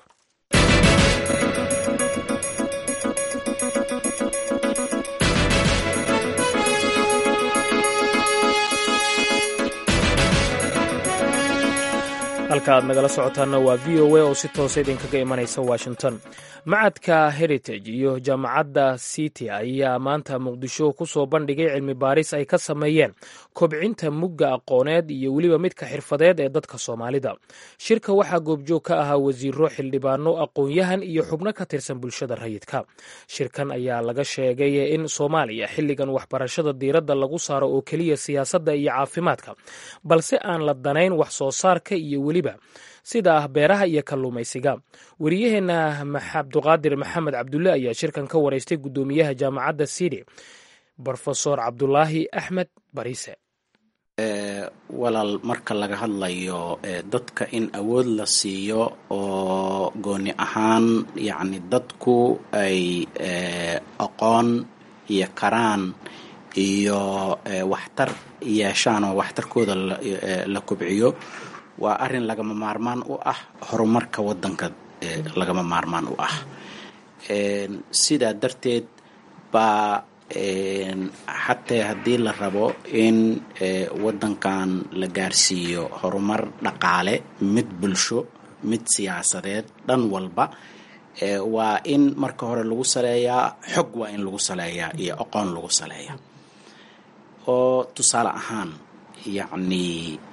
halka aad nagala socotaanna waa v o a oo si toosa idinkaga imanaysa washington macadka heritage iyo jaamacadda city ayaa maanta muqdisho ku soo bandhigay cilmi baaris ay ka sameeyeen kobcinta mugga aqooneed iyo weliba midka xirfadeed ee dadka soomaalida shirka waxaa goobjoog ka ahaa wasiiro xildhibaano aqoon-yahan iyo xubno ka tirsan bulshada rayidka shirkan ayaa laga sheegay in soomaaliya xilligan waxbarashada diiradda lagu saaro oo keliya siyaasadda iyo caafimaadka balse aan la danayn wax soo saarka iyo weliba sida ah beeraha iyo kalluumaysiga wariyaheenna cabduqaadir maxamed cabdulle ayaa shirkan ka wareystay guddoomiyaha jaamacadda sidi brofesor cabdulaahi axmed bariise
walaal marka laga hadlayo dadka in awood la siiyo oo gooni ahaan yacni dadku ay aqoon iyo karaan iyo waxtar yeeshaan oo waxtarkooda la kobciyo waa arrin lagama maarmaan u ah horumarka waddanka lagama maarmaan u ah sidaa darteed baa xatee haddii la rabo in waddankan la gaarsiiyo horumar dhaqaale mid bulsho mid siyaasadeed dhan walba waa in marka hore lagu saleeyaa xog waa in lagu saleeyaa iyo aqoon lagu saleeyaa oo tusaale ahaan yacni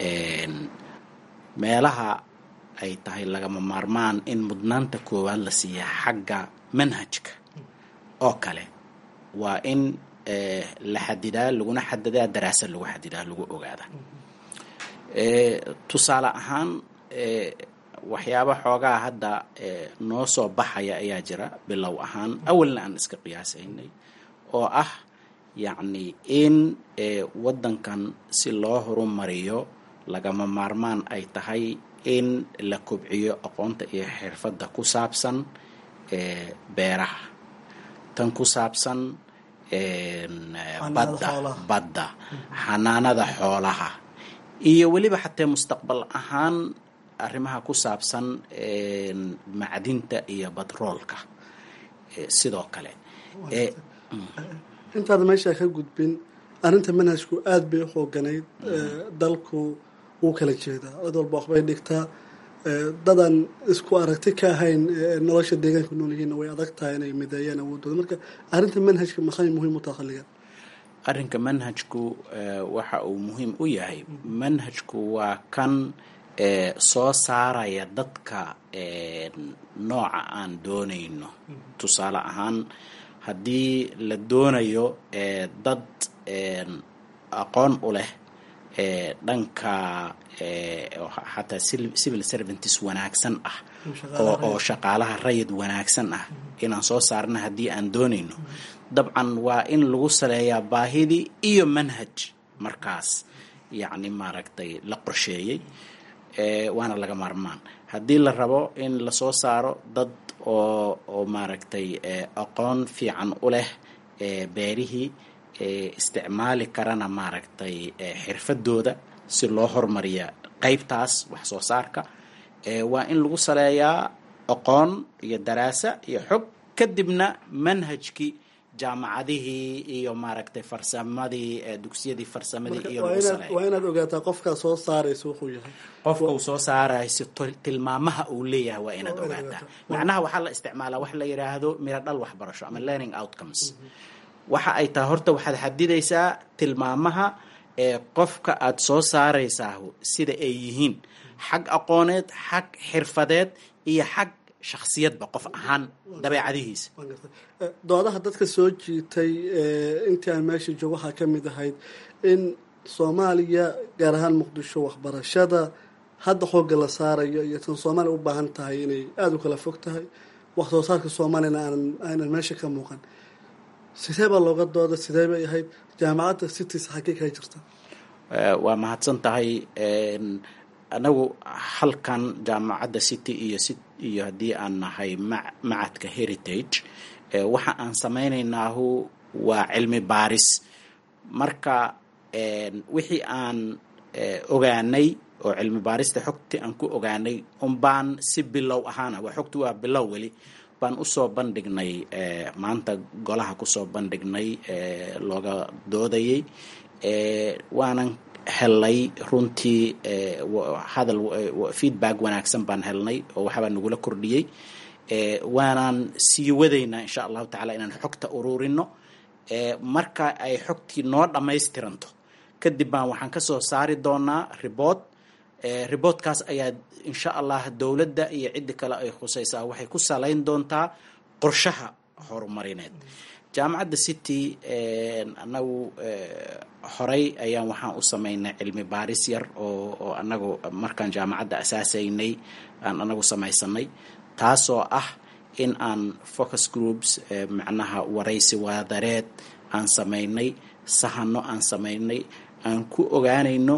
meelaha ay tahay lagama maarmaan in mudnaanta koowaad la siiya xagga manhajka oo kale waa in la xadidaa laguna xadidaa daraasad lagu xadidaa lagu ogaada tusaale ahaan waxyaaba xoogaa hadda noo soo baxaya ayaa jira bilow ahaan awalna aan iska qiyaasaynay oo ah yacni in waddankan si loo horumariyo lagama maarmaan ay tahay in la kobciyo aqoonta iyo xirfadda ku saabsan beeraha tan ku saabsan badda badda xanaanada xoolaha iyo weliba xatee mustaqbal ahaan arrimaha ku saabsan macdinta iyo batroolka sidoo kale
intaada meeshaa ka gudbin arrinta manhajku aada bay u xooganayd dalku wuu kala jeedaa cid walba waxbay dhigtaa dadan isku aragti ka ahayn nolosha deegaanka nool yihiinna way adag tahay inay mideeyaan awoodooda marka arrinta manhajka maxay muhiim u taha xilligan
arrinka manhajku waxa uu muhiim u yahay manhajku waa kan soo saaraya dadka nooca aan doonayno tusaale ahaan haddii la doonayo dad aqoon u leh dhanka xataa civil servantis wanaagsan ah oo shaqaalaha rayid wanaagsan ah inaan soo saarna haddii aan doonayno dabcan waa in lagu saleeyaa baahidii iyo manhaj markaas yacni maaragtay la qorsheeyey waana laga maarmaan haddii la rabo in lasoo saaro dad oo oo maaragtay aqoon fiican u leh beerihii isticmaali karana maaragtay xirfadooda si loo hormariya qeybtaas wax soo saarka waa in lagu saleeyaa aqoon iyo daraasa iyo xog kadibna manhajkii jaamacadihii iyo maaragtay farsamadii dugsiyadii farsamadii iyo lagu saleeya
waa inaad ogaataa qofkaa soo saaraysa wuxuu yahay
qofka uu soo saarayso tilmaamaha uu leeyahay waa inaad ogaataa macnaha waxaa la isticmaalaa wax la yidhaahdo miro dhal waxbarasho ama learning outcomes waxa ay tahay horta waxaad xadidaysaa tilmaamaha ee qofka aada soo saaraysaa sida ay yihiin xag aqooneed xag xirfadeed iyo xag shaksiyadba qof ahaan dabeecadihiisa
doodaha dadka soo jiitay intii aan meesha joogo waxaa ka mid ahayd in soomaaliya gaar ahaan muqdisho waxbarashada hadda xoogga la saarayo iyo tan soomaaliya u baahan tahay inay aada u kala fog tahay wax soo saarka soomaaliyana aanan aanan meesha ka muuqan sidee baa looga dooda sidee bay ahayd jaamacadda cities xagee kaga jirta
waa mahadsan tahay anagu halkan jaamacadda city iyo iyo haddii aan nahay macadka heritage waxa aan samaynaynaahu waa cilmi baaris marka wixii aan ogaanay oo cilmi baarista xogtii aan ku ogaanay unbaan si bilow ahaana waa xogti waa bilow weli baan usoo bandhignay maanta golaha kusoo bandhignay looga doodayay waanan helnay runtii hadal feedback wanaagsan baan helnay oo waxbaa nagula kordhiyey waanaan sii wadaynaa insha allahu tacala inaan xogta ururino marka ay xogtii noo dhammaystiranto kadib baan waxaan kasoo saari doonaa ribood riboodkaas ayaa insha allah dowladda iyo ciddi kale ay khusaysaa waxay ku salayn doontaa qorshaha horumarineed jaamacadda city anagu horey ayaan waxaan u samaynay cilmi baaris yar oo oo anagu markaan jaamacadda asaasaynay aan anagu samaysanay taasoo ah in aan focus groups macnaha waraysi wadareed aan samaynay sahano aan samaynay aan ku ogaanayno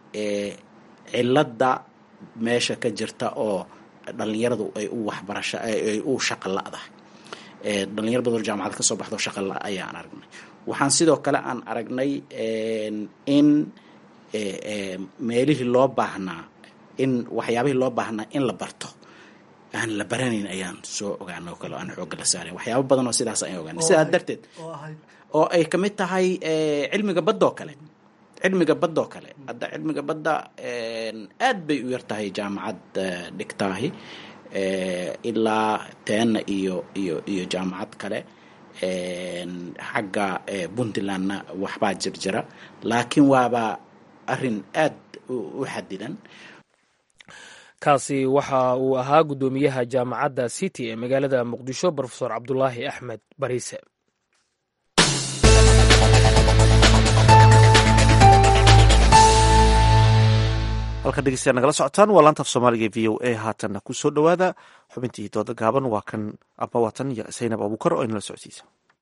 cilada meesha ka jirta oo dhalinyaradu ay u waxbarasho ay u shaqo la-dahay dhalinyar badan jaamacad ka soo baxdo shaqa la ayaan aragnay waxaan sidoo kale aan aragnay in meelihii loo baahnaa in waxyaabihii loo baahnaa in la barto aan la baranayn ayaan soo ogaana oo kale aan xoogga la saaray waxyaabo badan oo sidaas ayaan ogaanay sidaas darteed oo ay kamid tahay cilmiga badda oo kale cilmiga badda oo kale hadda cilmiga badda aad bay u yar tahay jaamacad dhigtaahi ilaa teena iyo iyo iyo jaamacad kale xagga puntlandna waxbaa jirjira laakiin waaba arin aad u xadidan
kaasi waxa uu ahaa guddoomiyaha jaamacadda city ee magaalada muqdisho rofesor cabdulaahi axmed bariise
halka dhegeystayaal nagala socotaan waa laanta af soomaaliga v o a haatanna ku soo dhowaada xubintii dooda gaaban waa kan aba watan iyo saynab abuukar oo inala socodsiisa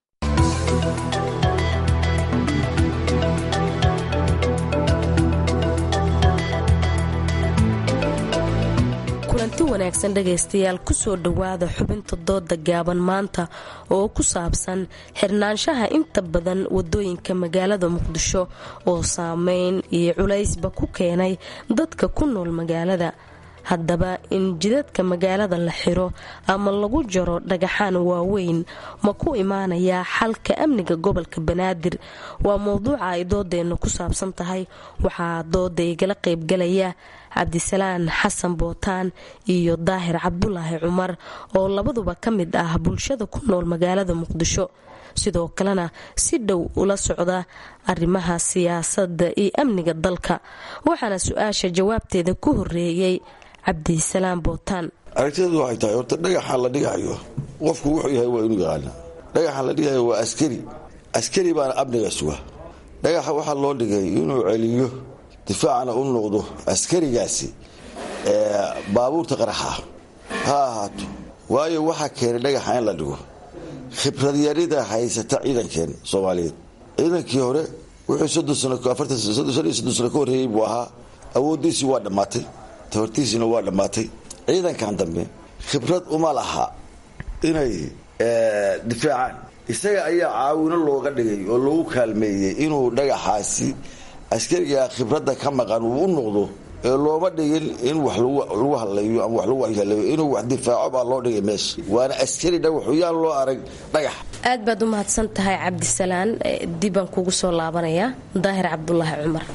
kulanti wanaagsan dhegaystayaal kusoo dhowaada xubinta dooda gaaban maanta oo ku saabsan xirnaanshaha inta badan wadooyinka magaalada muqdisho oo saameyn iyo culaysba ku keenay dadka ku nool magaalada haddaba in jidadka magaalada la xiro ama lagu jaro dhagaxaan waaweyn ma ku imaanayaa xalka amniga gobolka banaadir waa mowduuca ay doodeenna ku saabsan tahay waxaa dooda igala qaybgalaya cabdisalaan xasan bootaan iyo daahir cabdulaahi cumar oo labaduba ka mid ah bulshada ku nool magaalada muqdisho sidoo kalena si dhow ula socda arrimaha siyaasadda iyo amniga dalka waxaana su-aasha jawaabteeda ku horeeyey cabdisalaam bootaan
aragtideedu waxay tahay horta dhagaxa la dhigayo qofku wuxuu yahay waa inuu yaqaana dhagaxa la dhigayo waa askari askari baana amniga suga dhagaxa waxaa loo dhigay inuu celiyo difaacana u noqdo askarigaasi baabuurta qaraxa ha ahaato waayo waxaa keenay dhagaxa in la dhigo khibradyarida haysata ciidankeen soomaaliyeed ciidankii hore wuxuu sano ka horreeyey buu ahaa awooddiisii waa dhammaatay tabartiisiina waa dhammaatay ciidankan dambe khibrad uma laha inay difaacaan isaga ayaa caawino looga dhigay oo loogu kaalmeeyey inuu dhagaxaasi askariga khibradda ka maqan uu u noqdo ee looma dhigin in wax lagu hadlayo ama wax lagu waxyeelayo inuu wax difaaco baa loo dhigay meesha waana askari dhagaxuyaan loo arag dhagax
aad baad u mahadsan tahay cabdisalaan dibaan kugu soo laabanayaa daahir cabdulaahi cumar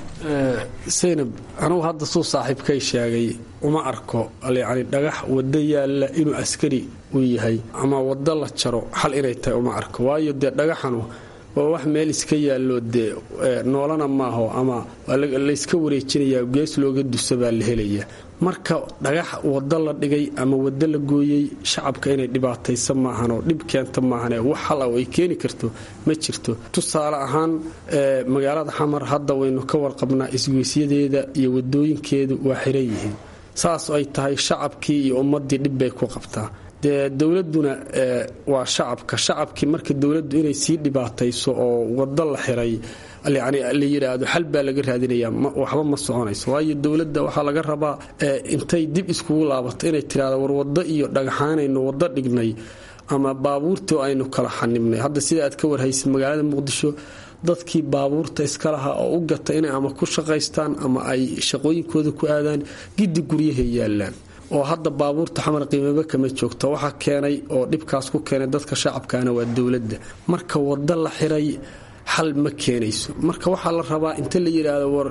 saynab anugu hadda suu saaxiibkay sheegay uma arko yani dhagax wado yaalla inuu askari u yahay ama wado la jaro xal inay tahay uma arko waayo dee dhagaxanu waa wax meel iska yaallo dee noolana maaho ama layska wareejinayaa gees looga dusa baa la helaya marka dhagax wado la dhigay ama wado la gooyey shacabka inay dhibaataysa maahanoo dhib keenta maahane wax hal ah ay keeni karto ma jirto tusaale ahaan magaalada xamar hadda waynu ka warqabnaa isgoysyadeeda iyo wadooyinkeedu waa xiran yihiin saas ay tahay shacabkii iyo ummadii dhib bay ku qabtaa dee dowladuna waa shacabka shacabkii marka dowladdu inay sii dhibaatayso oo wado la xiray yani la yidhaahdo xal baa laga raadinayaa waxba ma soconayso waayo dowladda waxaa laga rabaa intay dib iskugu laabato inay tiraahdo war wado iyo dhagaxaanaynu wado dhignay ama baabuurtii aynu kala xanibnay hadda sida aad ka warhaysa magaalada muqdisho dadkii baabuurta iska lahaa oo u gata inay ama ku shaqaystaan ama ay shaqooyinkooda ku aadaan giddi guryahay yaallaan oo hadda baabuurta xamar qiimaba kama joogta waxaa keenay oo dhibkaas ku keenay dadka shacabkaana waa dowladda marka wado la xiray xal ma keenayso marka waxaa la rabaa inta la yidhaahdo war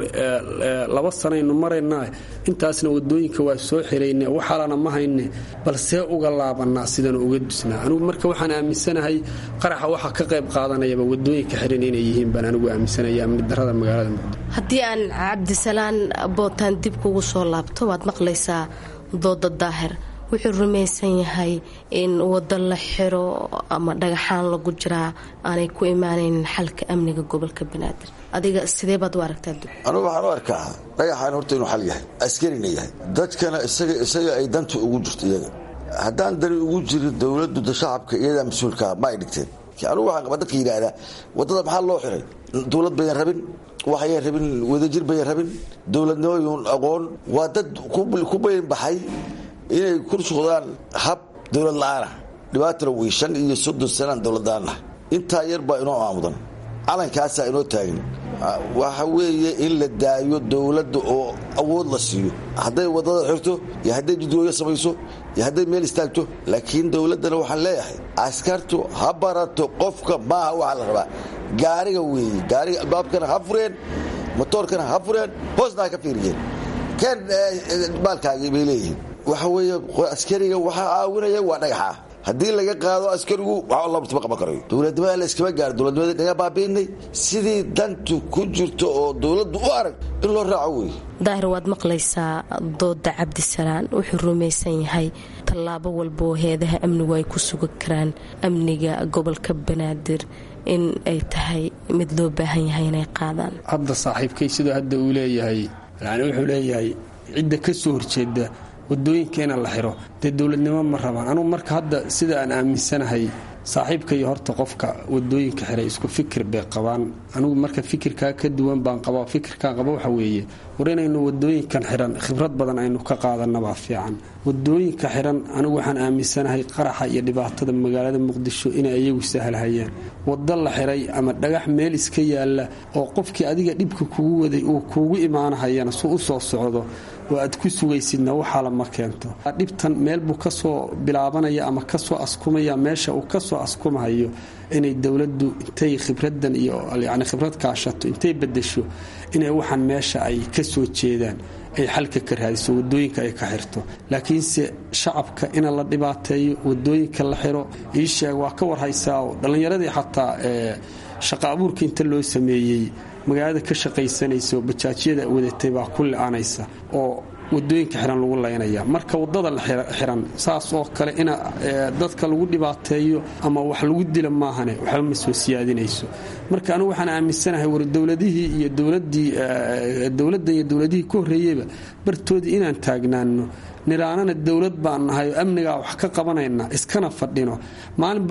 laba sanaynu maraynaa intaasna wadooyinka waa soo xirayne waxaalana ma hayne balsee uga laabanaa sidanu uga dusnaa anugu marka waxaan aaminsanahay qaraxa waxaa ka qayb qaadanayaba wadooyinka xiran inay yihiin baan anigu aaminsanaya amni darada magaalada muqdisho
haddii aan cabdisalaan bootaan dib kugu soo laabto waad maqlaysaa dooda daahir wuxuu rumaysan yahay in wado la xiro ama dhagaxaan lagu jiraa aanay ku imaanaynin xalka amniga gobolka banaadir adiga sidee baad u aragtaa
anugu waxaan u arkaa dhagaxaan horta inuu xal yahay askarina yahay dadkana isaga isaga ay danta ugu jirto iyaga haddaan dani ugu jirin dowladdu da shacabka iyadaa mas-uulkaa ma ay dhigteen anugu waxaan qaba dadka yidhaahdaa waddada maxaa loo xiray dowlad bayan rabin waxayan rabin wadajir bayan rabin dowladnimoyun aqoon waa dad ku bayan baxay inay ku socdaan hab dowlad la-aanah dhibaatana wey shan iyo soddon sanaan dowladdaanah intaa yar baa inoo aamudan calankaasaa inoo taagan waxa weeye in la daayo dowladda oo awood la siiyo hadday waddada xirto iyo hadday jidwooyo samayso iyo hadday meel istaagto laakiin dowladdana waxaan leeyahay askartu ha barato qofka maaha waxaa la rabaa gaariga weeye gaariga albaabkana ha fureen motoorkana ha fureen hoosna ha ka fiiriyeen keen baalkaagii bay leeyihiin waxa weeye askariga waxaa caawinaya waa dhagaxa haddii laga qaado askarigu waxba lama qaban karayo dowladnimada la iskama gaaro dowladnimada naga baabiinay sidii dantu ku jirto oo dowladdu u arag in loo raaco wey
daahir waad maqlaysaa dooda cabdisalaan wuxuu rumaysan yahay tallaabo walba oo heedaha amnigu ay ku sugan karaan amniga gobolka banaadir in ay tahay mid loo baahan yahay inay qaadaan
hadda saaxiibkay sidoo hadda uu leeyahay yani wuxuu leeyahay cidda ka soo horjeeda wadooyinka ina la xiro dee dowladnimo ma rabaan anugu marka hadda sida aan aaminsanahay saaxiibka iyo horta qofka wadooyinka xiray isku fikir bay qabaan anigu marka fikirkaa ka duwan baan qabaa fikirkaan qaba waxa weeye war inaynu wadooyinkan xiran khibrad badan aynu ka qaadanabaa fiican wadooyinka xiran anigu waxaan aaminsanahay qaraxa iyo dhibaatada magaalada muqdisho inay iyagu sahlhayaan wado la xiray ama dhagax meel iska yaalla oo qofkii adiga dhibka kugu waday uu kuugu imaanahayana su u soo socdo oo aad ku sugaysidna waxaa lama keento dhibtan meel buu kasoo bilaabanaya ama kasoo askumaya meesha uu kasoo askumahayo inay dowladdu intay khibradan iyo yani khibrad kaashato intay bedesho inay waxaan meesha ay kasoo jeedaan ay xalka ka raadiso wadooyinka ay ka xirto laakiinse shacabka ina la dhibaateeyo wadooyinka la xiro iisheeg waa ka warhaysaa dhallinyaradii xataa shaqa abuurka inta loo sameeyey magaalada ka shaqaysanaysa oo bajaajyada wadatay baa ku li-aanaysa oo wadooyinka xiran lagu laynaya marka wadada la xiran saas oo kale ina dadka lagu dhibaateeyo ama wax lagu dila maahane waxba ma soo siyaadinayso marka anigu waxaan aaminsanahay war dowladihii iyo dowladii dowladdan iyo dowladihii ka horreeyeyba bartoodii inaan taagnaano niraanana dowlad baan nahay oo amnigaa wax ka qabanayna iskana fadhino maalinba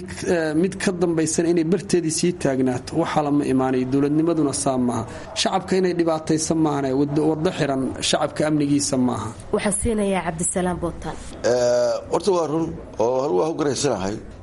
mid ka dambaysan inay barteedii sii taagnaato waxaa lama imaanayo dowladnimaduna saa maaha shacabka inay dhibaataysa maahane wado xiran shacabka amnigiisa maaha
waxaan siinayaa cabdisalaam bootaan
horta waa run oo hal waa u garaysanahay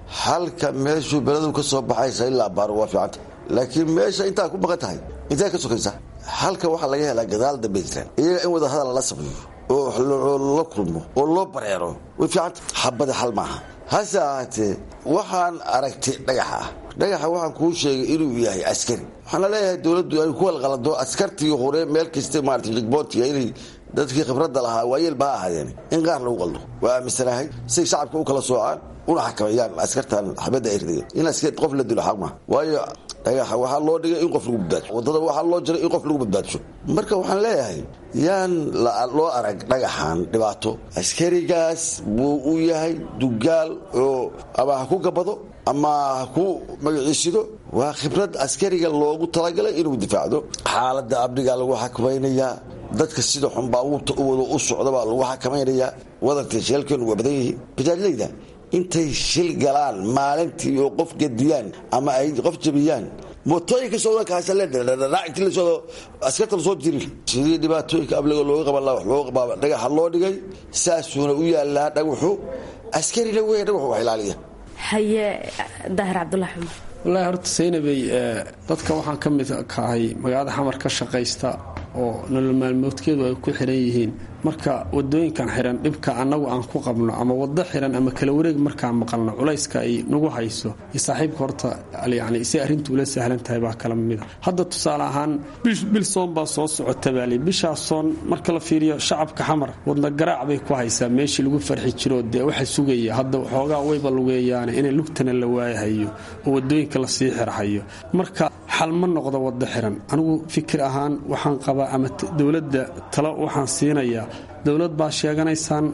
halka meeshuu beledu ka soo baxaysa ilaa baaro waa fiicanta laakiin meesha intaa ku maqan tahay intee ka sokaysa halka waxaa laga helaa gadaal dambe israel iyaga in wada hadal la sameeyo oo la kulmo oo loo bareero way fiicanta xabada xal maaha hase ahaatee waxaan aragtay dhagaxa ah dhagaxa waxaan kuu sheegay inuu yahay askari waxaana leeyahay dowladdu ay ku walqalado askartii hore meel kasta maarata rigboontiga inay dadkii khibradda lahaa waayeelba ha ahaadeen in qaar lagu qaldo waa aaminsanahay say shacabka u kala soocaan una xakameeyaan askartan xabadda ay rideen in askar qof la dilo xaq maaha waayo dhagaxa waxaa loo dhigay in qof lagu badbaadsho waddada waxaa loo jiray in qof lagu badbaadsho marka waxaan leeyahay yaan loo arag dhagaxan dhibaato askarigaas buu u yahay dugaal oo ama ha ku gabado ama ha ku magaciisido waa khibrad askariga loogu talagalay inuu difaacdo xaaladda amniga lagu xakamaynayaa dadka sida xun baabuurta u wado u socdabaa lagu xakamaynayaa wadanka sheelkeenu waa badan yihiin bajaajlayda intay shil galaan maalintii oo qof gediyaan ama ay qof jabiyaan mootooyinka socdakaasaleedhadhadhainti lasoo askarta lasoo jiri sidii dhibaatooyinka abliga looga qaban laha wax looga qabaaba dhagaxa loo dhigay saasuuna u yaalaa dhagaxu askarina weya dhagaxu wax ilaaliya
haye daahir cabdulahi xumar
wallaahi horta saynabey dadka waxaan ka mid kahay magaalada xamar ka shaqaysta oo nolol maalmoodkeedu ay ku xiran yihiin marka wadooyinkan xiran dhibka annagu aan ku qabno ama wado xiran ama kala wareeg markaan maqalno culayska ay nagu hayso iyo saaxiibka horta yani si arrintu ula sahlan tahay baa kala mida hadda tusaale ahaan bil soon baa soo socota baali bishaas soon marka la fiiriyo shacabka xamar wadna garaac bay ku haysaa meeshii lagu farxi jiro dee waxa sugaya hadda xoogaa wayba lugeeyaane inay lugtana la waayahayo oo wadooyinka lasii xirhayo marka xal ma noqdo wado xiran anigu fikir ahaan waxaan qabaa ama dowladda talo waxaan siinayaa dowlad baa sheeganaysaan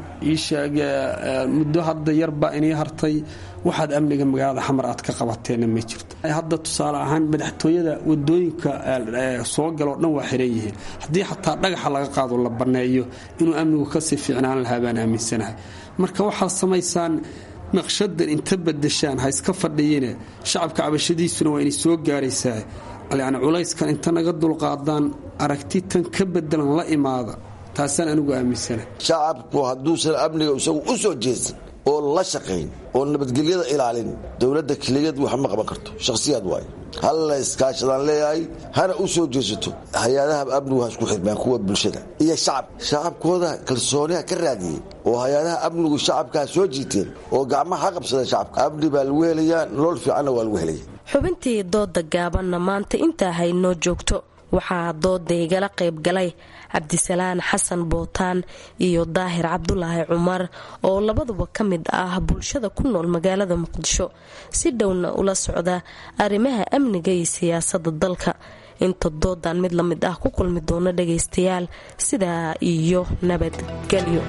muddo hadda yarbaa inii hartay waxaad amniga magaalada xamar aad ka qabateenna ma jirto hadda tusaale ahaan madaxtooyada wadooyinka soo galoo dhan waa xiran yihiin haddii xataa dhagaxa laga qaado la banneeyo inuu amnigu kasii fiicnaan lahaa baan aaminsanahay marka waxaad samaysaan naqshadan inta badashaan ha iska fadhiyine shacabka cabashadiisuna waa inay soo gaaraysaa yani culayskan inta naga dulqaadaan aragti tan ka bedelan la imaada taasaan anigu aaminsana
shacabku hadduusan amniga isagu u soo jeedsan oo la shaqayn oo nabadgelyada ilaalin dowladda keligeed wax ma qaban karto shakhsiyaad waayo hal la iskaashadaan leeyahay hana u soo jeesato hay-adaha amnigu ha isku xirmaan kuwa bulshada iyo shacab shacabkooda kalsooniha ka raadiyey oo hay-adaha amnigu shacabka ha soo jiiteen oo gacmaha ha qabsadeen shacabka amni baa lagu helayaa nolol fiicanna waa lagu helaya
xubintii dooda gaabanna maanta intaa haynoo joogto waxaa dooda igala qayb galay cabdisalaan xasan bootaan iyo daahir cabdulaahi cumar oo labaduba ka mid ah bulshada ku nool magaalada muqdisho si dhowna ula socda arrimaha amniga iyo siyaasada dalka inta doodan mid la mid ah ku kulmi doono dhagaystayaal sidaa iyo nabadgelyo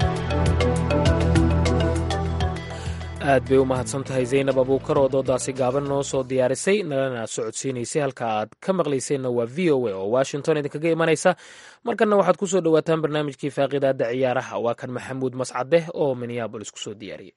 aad bay u mahadsan tahay zaynab abuukar oo doodaasi gaaban noo soo diyaarisay nalana socodsiinaysay halka aad ka maqlayseenna waa v o a oo washington idinkaga imanaysa markanna waxaad ku soo dhowaataan barnaamijkii faaqidaada ciyaaraha waa kan maxamuud mascadeh oo minneabolis kusoo diyaariyay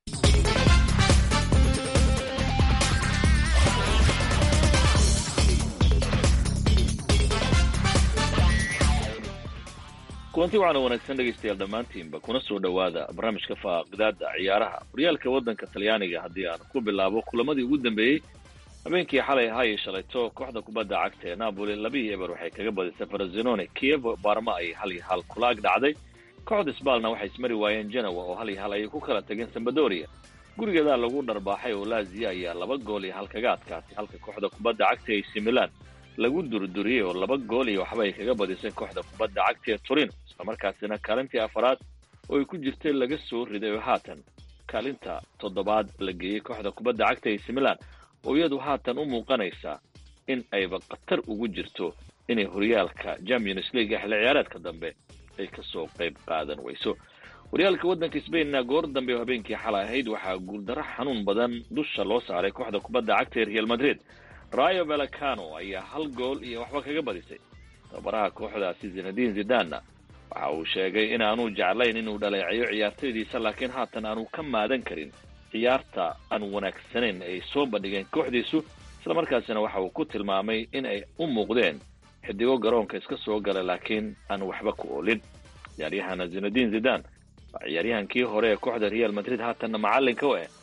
kulanti waxaana wanaagsan dhegaystayaal dhammaantiinba kuna soo dhowaada barnaamijka faaqidaada ciyaaraha horyaalka waddanka talyaaniga haddii aan ku bilaabo kulamadii ugu dambeeyey habeenkii xalay ahaayay shalayto kooxda kubadda cagta ee napoli labihii eber waxay kaga badisay farazinone kiev baarma ay hal iyo hal kula ag dhacday kooxda sbalna waxay ismari waayeen genowa oo hal iyo hal ayay ku kala tageen sambadoria gurigeedaa lagu dharbaaxay oo lazia ayaa laba gool iyo hal kaga adkaatay halka kooxda kubadda cagta ee ac milan lagu durduriyey oo laba gool iyo waxba ay kaga badisay kooxda kubadda cagta ee torino islamarkaasina kaalintii afaraad oo ay ku jirtay laga soo riday oo haatan kaalinta toddobaad la geeyey kooxda kubadda cagta ac milan oo iyadu haatan u muuqanaysa in ayba khatar ugu jirto inay horyaalka champions league xilli ciyaareedka dambe ay kasoo qayb qaadan weyso horyaalka waddanka sbainna goor dambe oo habeenkii xalay ahayd waxaa guuldaro xanuun badan dusha loo saaray kooxda kubadda cagta ee real madrid rayo velacano ayaa hal gool iyo waxba kaga badisay tababaraha kooxdaasi zinadin zidanna waxa uu sheegay inaanu jeclayn inuu dhaleeceeyo ciyaartaydiisa laakiin haatan aanu ka maadan karin ciyaarta aan wanaagsanayn ay soo bandhigeen kooxdiisu islamarkaasina waxa uu ku tilmaamay in ay u muuqdeen xidigo garoonka iska soo gala laakiin aan waxba ku oolin ciyaaryahana zinadin zidan waa ciyaaryahankii hore ee kooxda real madrid haatanna macallinka u eh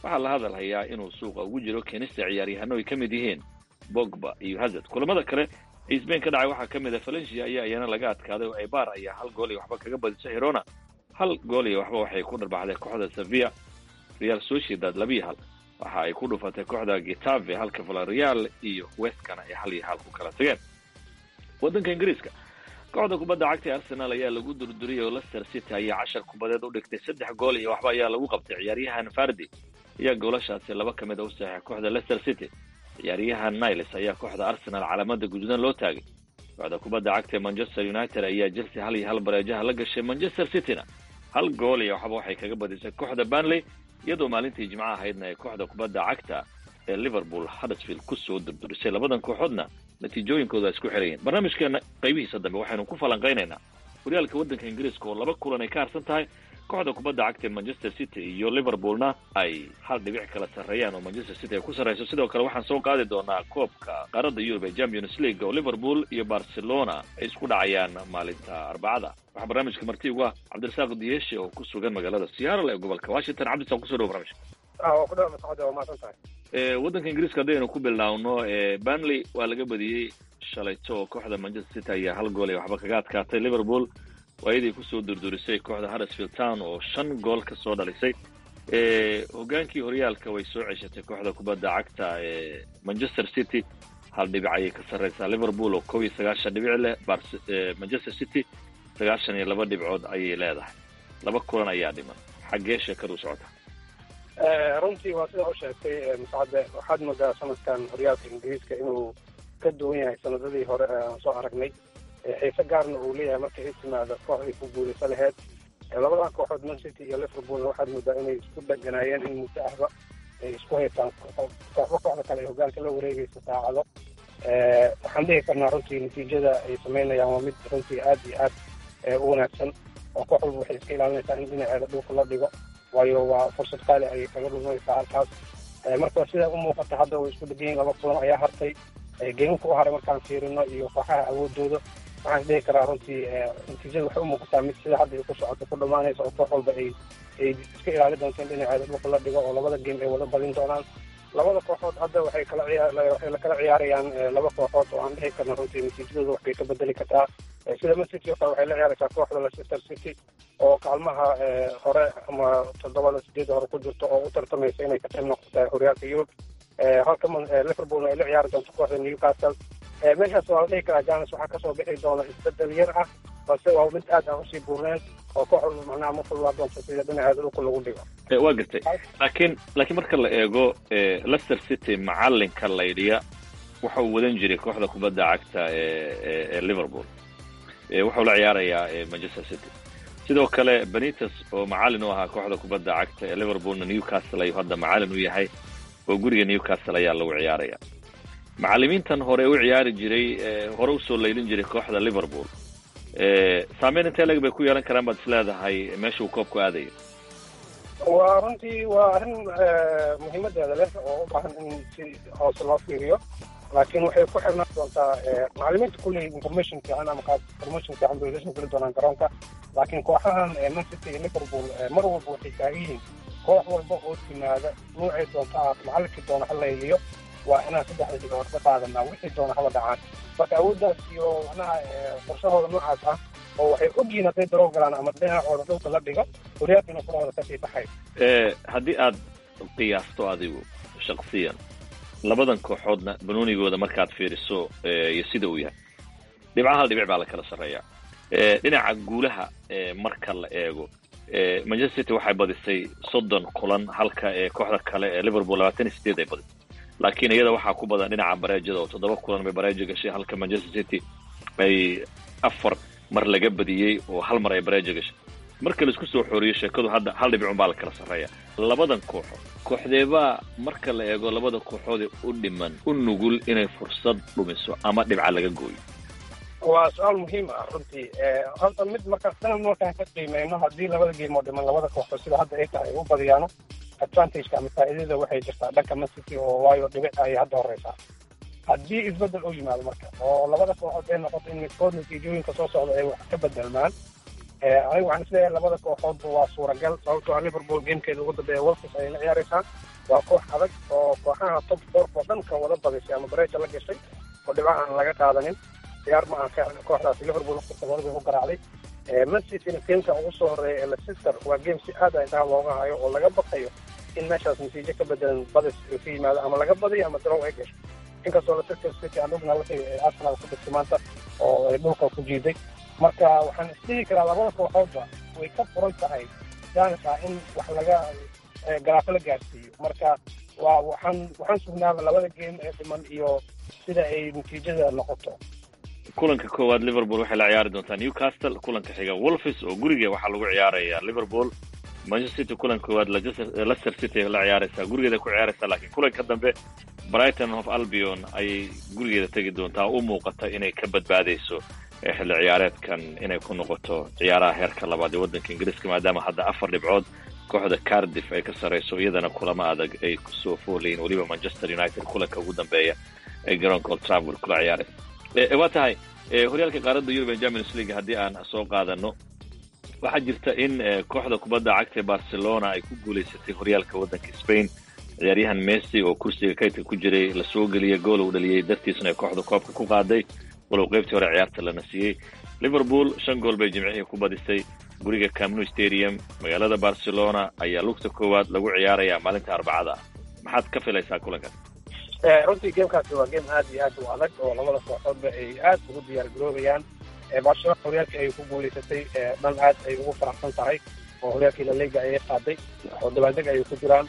waxaa la hadalhayaa inuu suuqa ugu jiro keenista ciyaaryahano ay ka mid yihiin bogba iyo hazard kulamada kale ee sbain ka dhacay waxaa ka mid a valencia ayaa iyana laga adkaaday oo ebar ayaa hal gool iyo waxba kaga badisay hirona hal gool iyo waxba waxay ku dharbaxday kooxda sevilla real sociedad labiyo hal waxa ay ku dhufatay kooxda gitave halka valareal iyo westkana ay hal iyo hal ku kala tageen waddanka ingiriiska kooxda kubadda cagta ee arsenal ayaa lagu durduriyay oo leicester city ayaa cashar kubadeed u dhigtay saddex gool iyo waxba ayaa lagu qabtay ciyaaryahan fardi ayaa goolashaasi laba ka mid a u saxay kooxda leicester city ciyaaryahan niles ayaa kooxda arsenal calaamada guduudan loo taagay kooxda kubadda cagta ee manchester united ayaa chelsea hal iyo hal bareejaha la gashay manchester cityna hal gool iyo waxba waxay kaga badisay kooxda banley iyadoo maalintii jimco ahaydna ay kooxda kubadda cagta ee liverpool huddersfield kusoo durdurisay labadan kooxoodna natiijooyinkooda isku xirayiin barnaamijkeena qaybihiisa dambe waxaynu ku falanqaynaynaa horyaalka waddanka ingiriiska oo laba kulan ay ka harsan tahay kooxda kubadda cagta ee manchester city iyo liverpoolna ay hal dhibic kala sarreeyaan oo manchester city ay ku sarreyso sidoo kale waxaan soo qaadi doonaa koobka qaaradda yurub ee champions league oo liverpool iyo barcelona ay isku dhacayaan maalinta arbacada waxaa barnaamijka marti ugu ah cabdirasaaq diyeshe oo ku sugan magaalada seattle ee gobolka washington cabdirasaaq kusoo dhawo barnamijka waddanka ingiriiska haddaynu ku bilaawno banley waa laga badiyey shalayto oo kooxda manchester city ayaa hal gool ee waxba kaga adkaatay liverpool waayadii kusoo durdurisay kooxda huddersfield town oo shan gool ka soo dhalisay hogaankii horyaalka way soo ceshatay kooxda kubadda cagta ee manchester city hal dhibic ayay ka sarreysaa liverpool oo kow iyo sagaashan dhibic leh manchester city sagaashan iyo laba dhibcood ayay leedahay laba kulan ayaa dhiman xaggee sheekadu socota
runtii waa sida u sheegtay mascade waxaad moodaa sanadkan horyaalka ingiriiska inuu ka duwan yahay sanadadii hore aan soo aragnay xiise gaarna uu leeyahay markay i timaado koox ay ku guulaysa laheyd labadan kooxood man city iyo liverpoolna waxaad moodaa inay isku dheganaayeen in muddo ahba ay isku haystaan kooxba kooxda kale ay hogaanka la wareegaysa saacado waxaan dhihi karnaa runtii natiijada ay samaynayaan waa mid runtii aad iyo aad u wanaagsan oo koox walba waxay iska ilaalinaysaa in dhinaceeda dhulka la dhigo waayo waa fursad qaali ayay kaga dhumanaysaa halkaas marka sidaa u muuqata hadda way isku dhegan yihin laba kulan ayaa hartay geemka u haray markaan fiirino iyo kooxaha awoodooda waxaan dhihi karaa runtii natiijada waxay u muuqataa mid sida hadda ay ku socoto ku dhammaanaysa oo koox walba ay ay iska ilaali doonto in dhinaceeda dhulka la dhigo oo labada geem ay wada badin doonaan labada kooxood hadda waxay kala waxay la kala ciyaarayaan laba kooxood oo aan dhihi karna runtii natiijadooda waxbay ka bedeli kartaa sida man city oo kale waxay la ciyaaraysaa kooxda leicester city oo kaalmaha hore ama toddobada sideeda hore ku jirto oo u tartamaysa inay ka qayb noqota horyaalka yurub halka liverpoolna ay la ciyaari doonto kooxda newcastle meeshaas waa la dhihi karaa janes waxaa kasoo bixi doona isbedel yar ah balse waa mid aad aan usii buurneen oo koox walba macnaha ma fulwaa doonto sida dhinaceeda dhulka lagu dhigo
waa gartay laakiin laakiin marka la eego leicester city macalinka laydhiya waxa uu wadan jiray kooxda kubadda cagta ee liverpool wuxuu la ciyaarayaa manchester city sidoo kale benites oo macalin u ahaa kooxda kubadda cagta ee liverpoolna newcastle ayuu hadda macalin u yahay oo guriga newcastle ayaa lagu ciyaaraya macalimiintan hore u ciyaari jiray hore usoo laylin jiray kooxda liverpool saameyn intee leg bay ku yeelan karaan baad is leedahay meesha uu koobku aadayo
waa runtii waa arrin muhiimadeeda leh oo u baahan in si hoose loo fiiriyo laakiin waxay ku xirnaan doontaa macalimiinta kulley information fiican ama qaab information fiican bay lasoo geli doonaan garoonka laakiin kooxahan man city iyo liverpool mar walba waxay taagan yihiin koox walba oo timaada nuucay doonta ah macalinkii doona ha layliyo waa inaan saddexda dhigood ka qaadanaa wixii doona haba dhacaan marka awooddaas iyo macnaha qorshahooda noocaas ah oo waxay ogyihiin hadday daroo galaan ama dhinacooda dhulka la dhigo horyaalkiina kurahooda kasii baxay
haddii aad qiyaasto adigu shaksiyan labadan kooxoodna banoonigooda markaad fiiriso iyo sida uu yahay dhibcaha hal dhibic baa la kala sarreeya dhinaca guulaha marka la eego manchester city waxay badisay soddon kulan halka kooxda kale ee liverpool labaatan iyo sideed ay badisay laakiin iyada waxaa ku badan dhinaca bareejada oo toddoba kulan bay bareejo gashay halka manchester city ay afar mar laga badiyey oo hal mar ay bareejo gashay marka laisku soo xooriyo sheekadu hadda hal dhibcun baa la kala sarreeya labadan kooxood kooxdeebaa marka la eego labada kooxoodee u dhiman u nugul inay fursad dhumiso ama dhibca laga gooyo
waa su-aal muhiim ah runtii horta mid marka sanad markaan ka qiimeyno haddii labada geem oo dhiman labada kooxood sida hadda ay tahay ay u badiyaano advantageka ama faa'iidada waxay jirtaa dhanka man city oo waayo dhibic ayay hadda horeysaa haddii isbedel u yimaado marka oo labada kooxood ay noqoto in midkood natiijooyinka soo socda ay wax ka bedelmaan aniga waxaan isleeyahay labada kooxoodba waa suuragal sababtoo ah liverpool gamekeeda ugu dambeeya wolfis ayay la ciyaareysaa waa koox adag oo kooxaha top four oo dhan kan wada badisay ama bareja la gashay oo dhibco aan laga qaadanin ciyaar ma aha kooxdaasi liverpool waqtigoodabay ku garaacday manchester gameka ugu soo horeeya ee leicester waa game si aad a intaha looga hayo oo laga baqayo in meeshaas natiijo ka bedelan badis ka yimaado ama laga badiyo ama darow ay gasho inkastoo leicester city aan ogna la arsenal ku dhigtay maanta oo ay dhulka ku jiiday marka waxaan isdhihi karaa labada kooxoodba way ka furan tahay janka in wax laga garaafo la gaarsiiyo marka waa waxaan waxaan sugnaaba labada game ee dhiman iyo sida ay natiijada noqoto
kulanka koowaad liverpool waxay la ciyaari doontaa newcastle kulanka xiga wolfis oo guriga waxaa lagu ciyaaraya liverpool manchester city kulanka koowaad leicester city la ciyaaraysaa gurigeeda ku ciyaaraysaa laakiin kulanka dambe brighton of albion ayay gurigeeda tegi doontaa u muuqata inay ka badbaadayso xilli ciyaareedkan inay ku noqoto ciyaaraha heerka labaad ee waddanka ingiriiska maadaama hadda afar dhibcood kooxda cardiff ay ka sarrayso iyadana kulamo adag ay kusoo foolayiin weliba manchester united kulanka ugu dambeeya ay garoonka old trafford kula ciyaaraysa waa tahay horyaalka qaaradda yurub ee champions league haddii aan soo qaadano waxaa jirta in kooxda kubadda cagta ee barcelona ay ku guulaysatay horyaalka waddanka spain ciyaaryahan messi oo kursiga kaydka ku jiray lasoo geliyay gool uu dhaliyey dartiisna ay kooxda koobka ku qaaday walow qaybtii hore ciyaarta lana siiyey liverpool shan gool bay jimcihii ku badisay guriga camnu stadium magaalada barcelona ayaa lugta koowaad lagu ciyaarayaa maalinta arbacada ah maxaad ka filaysaa kulankaas
runtii gamekaasi waa game aad iyo aad u adag oo labada kooxoodba ay aad ugu diyaar garoobayaan barcelona horyaalkii ay ku guulaysatay dhan aad ay ugu faraxsan tahay oo horyaalkii laliga ayay qaaday oo dabaaldeg ayay ku jiraan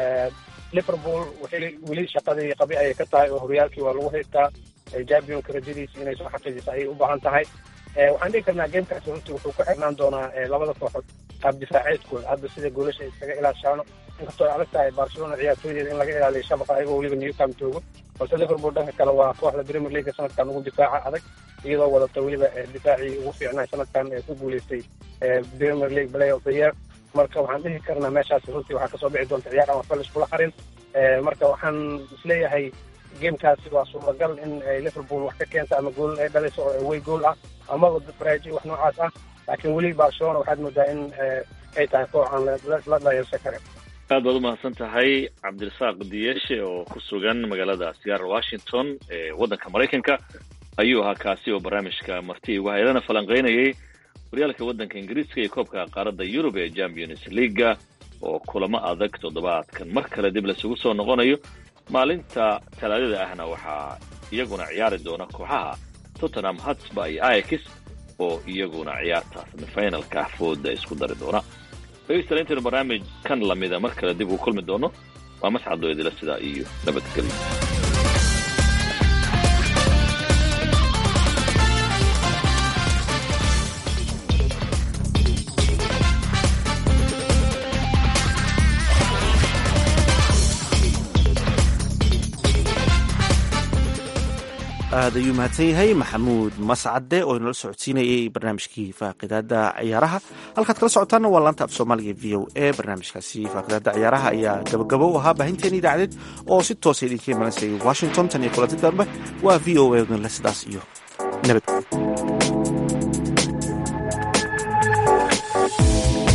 liverpool waxay weli shaqadii qabi ayay ka tahay oo horyaalkii waa lagu haystaa championka rajadiisa inay soo xaqiijiso ayay u baahan tahay waxaan dhihi karnaa gamekaasi runtii wuxuu ku xirnaan doonaa labada kooxood qaab difaaceedkooda hadda sida goolasha iskaga ilaashaano inkastoo ay adag tahay barcelona ciyaartooydeeda in laga ilaaliyo shabaqa ayagoo weliba newcam joogo balse liverpool dhanka kale waa kooxda premier league sanadkan ugu difaaca adag iyadoo wadata weliba difaacii ugu fiicnay sanadkan ee ku guulaystay premier league play of the year marka waxaan dhihi karnaa meeshaasi runtii waxaa kasoo bixi doonta ciyaar aan waxba laiskula harin marka waxaan isleeyahay gamekaasi waa suuragal in liverpool wax ka keenta ama gool ay dhalayso oo away gool ah amaba baraaji wax noocaas ah laakiin weli barcelona waxaad moodaa in ay tahay koox aan la dhayalsan karin
aad baad u mahadsan tahay cabdirasaaq diyeshe oo ku sugan magaalada seattle washington ee waddanka maraykanka ayuu ahaa kaasi oo barnaamijka marti ugu haydana falanqaynayay horyaalka waddanka ingiriiska iyo koobka qaaradda yurub ee champions leaga oo kulamo adag toddobaadkan mar kale dib laisugu soo noqonayo maalinta talaadada ahna waxaa iyaguna ciyaari doona kooxaha tottenham hotspur iyo ix oo iyaguna ciyaarta semifinalka fooda isku dari doona dhegeystayaal intaynu barnaamij kan lamida mar kale dib uu kulmi doono waa mascadoo idila sidaa iyo nabadgelyo
aad ayuu mahadsan yahay maxamuud mascade oo inala socodsiinayay barnaamijkii faaqidaada ciyaaraha halkaad kala socotaanna waa laanta af soomaaliga v o e barnaamijkaasi faaqidaada ciyaaraha ayaa gabagabo u ahaa baahinteena idaacadeed oo si toosa idinka imanaysay washington tan iyo kulanti dambe waa v o e le sidaas iyo nabad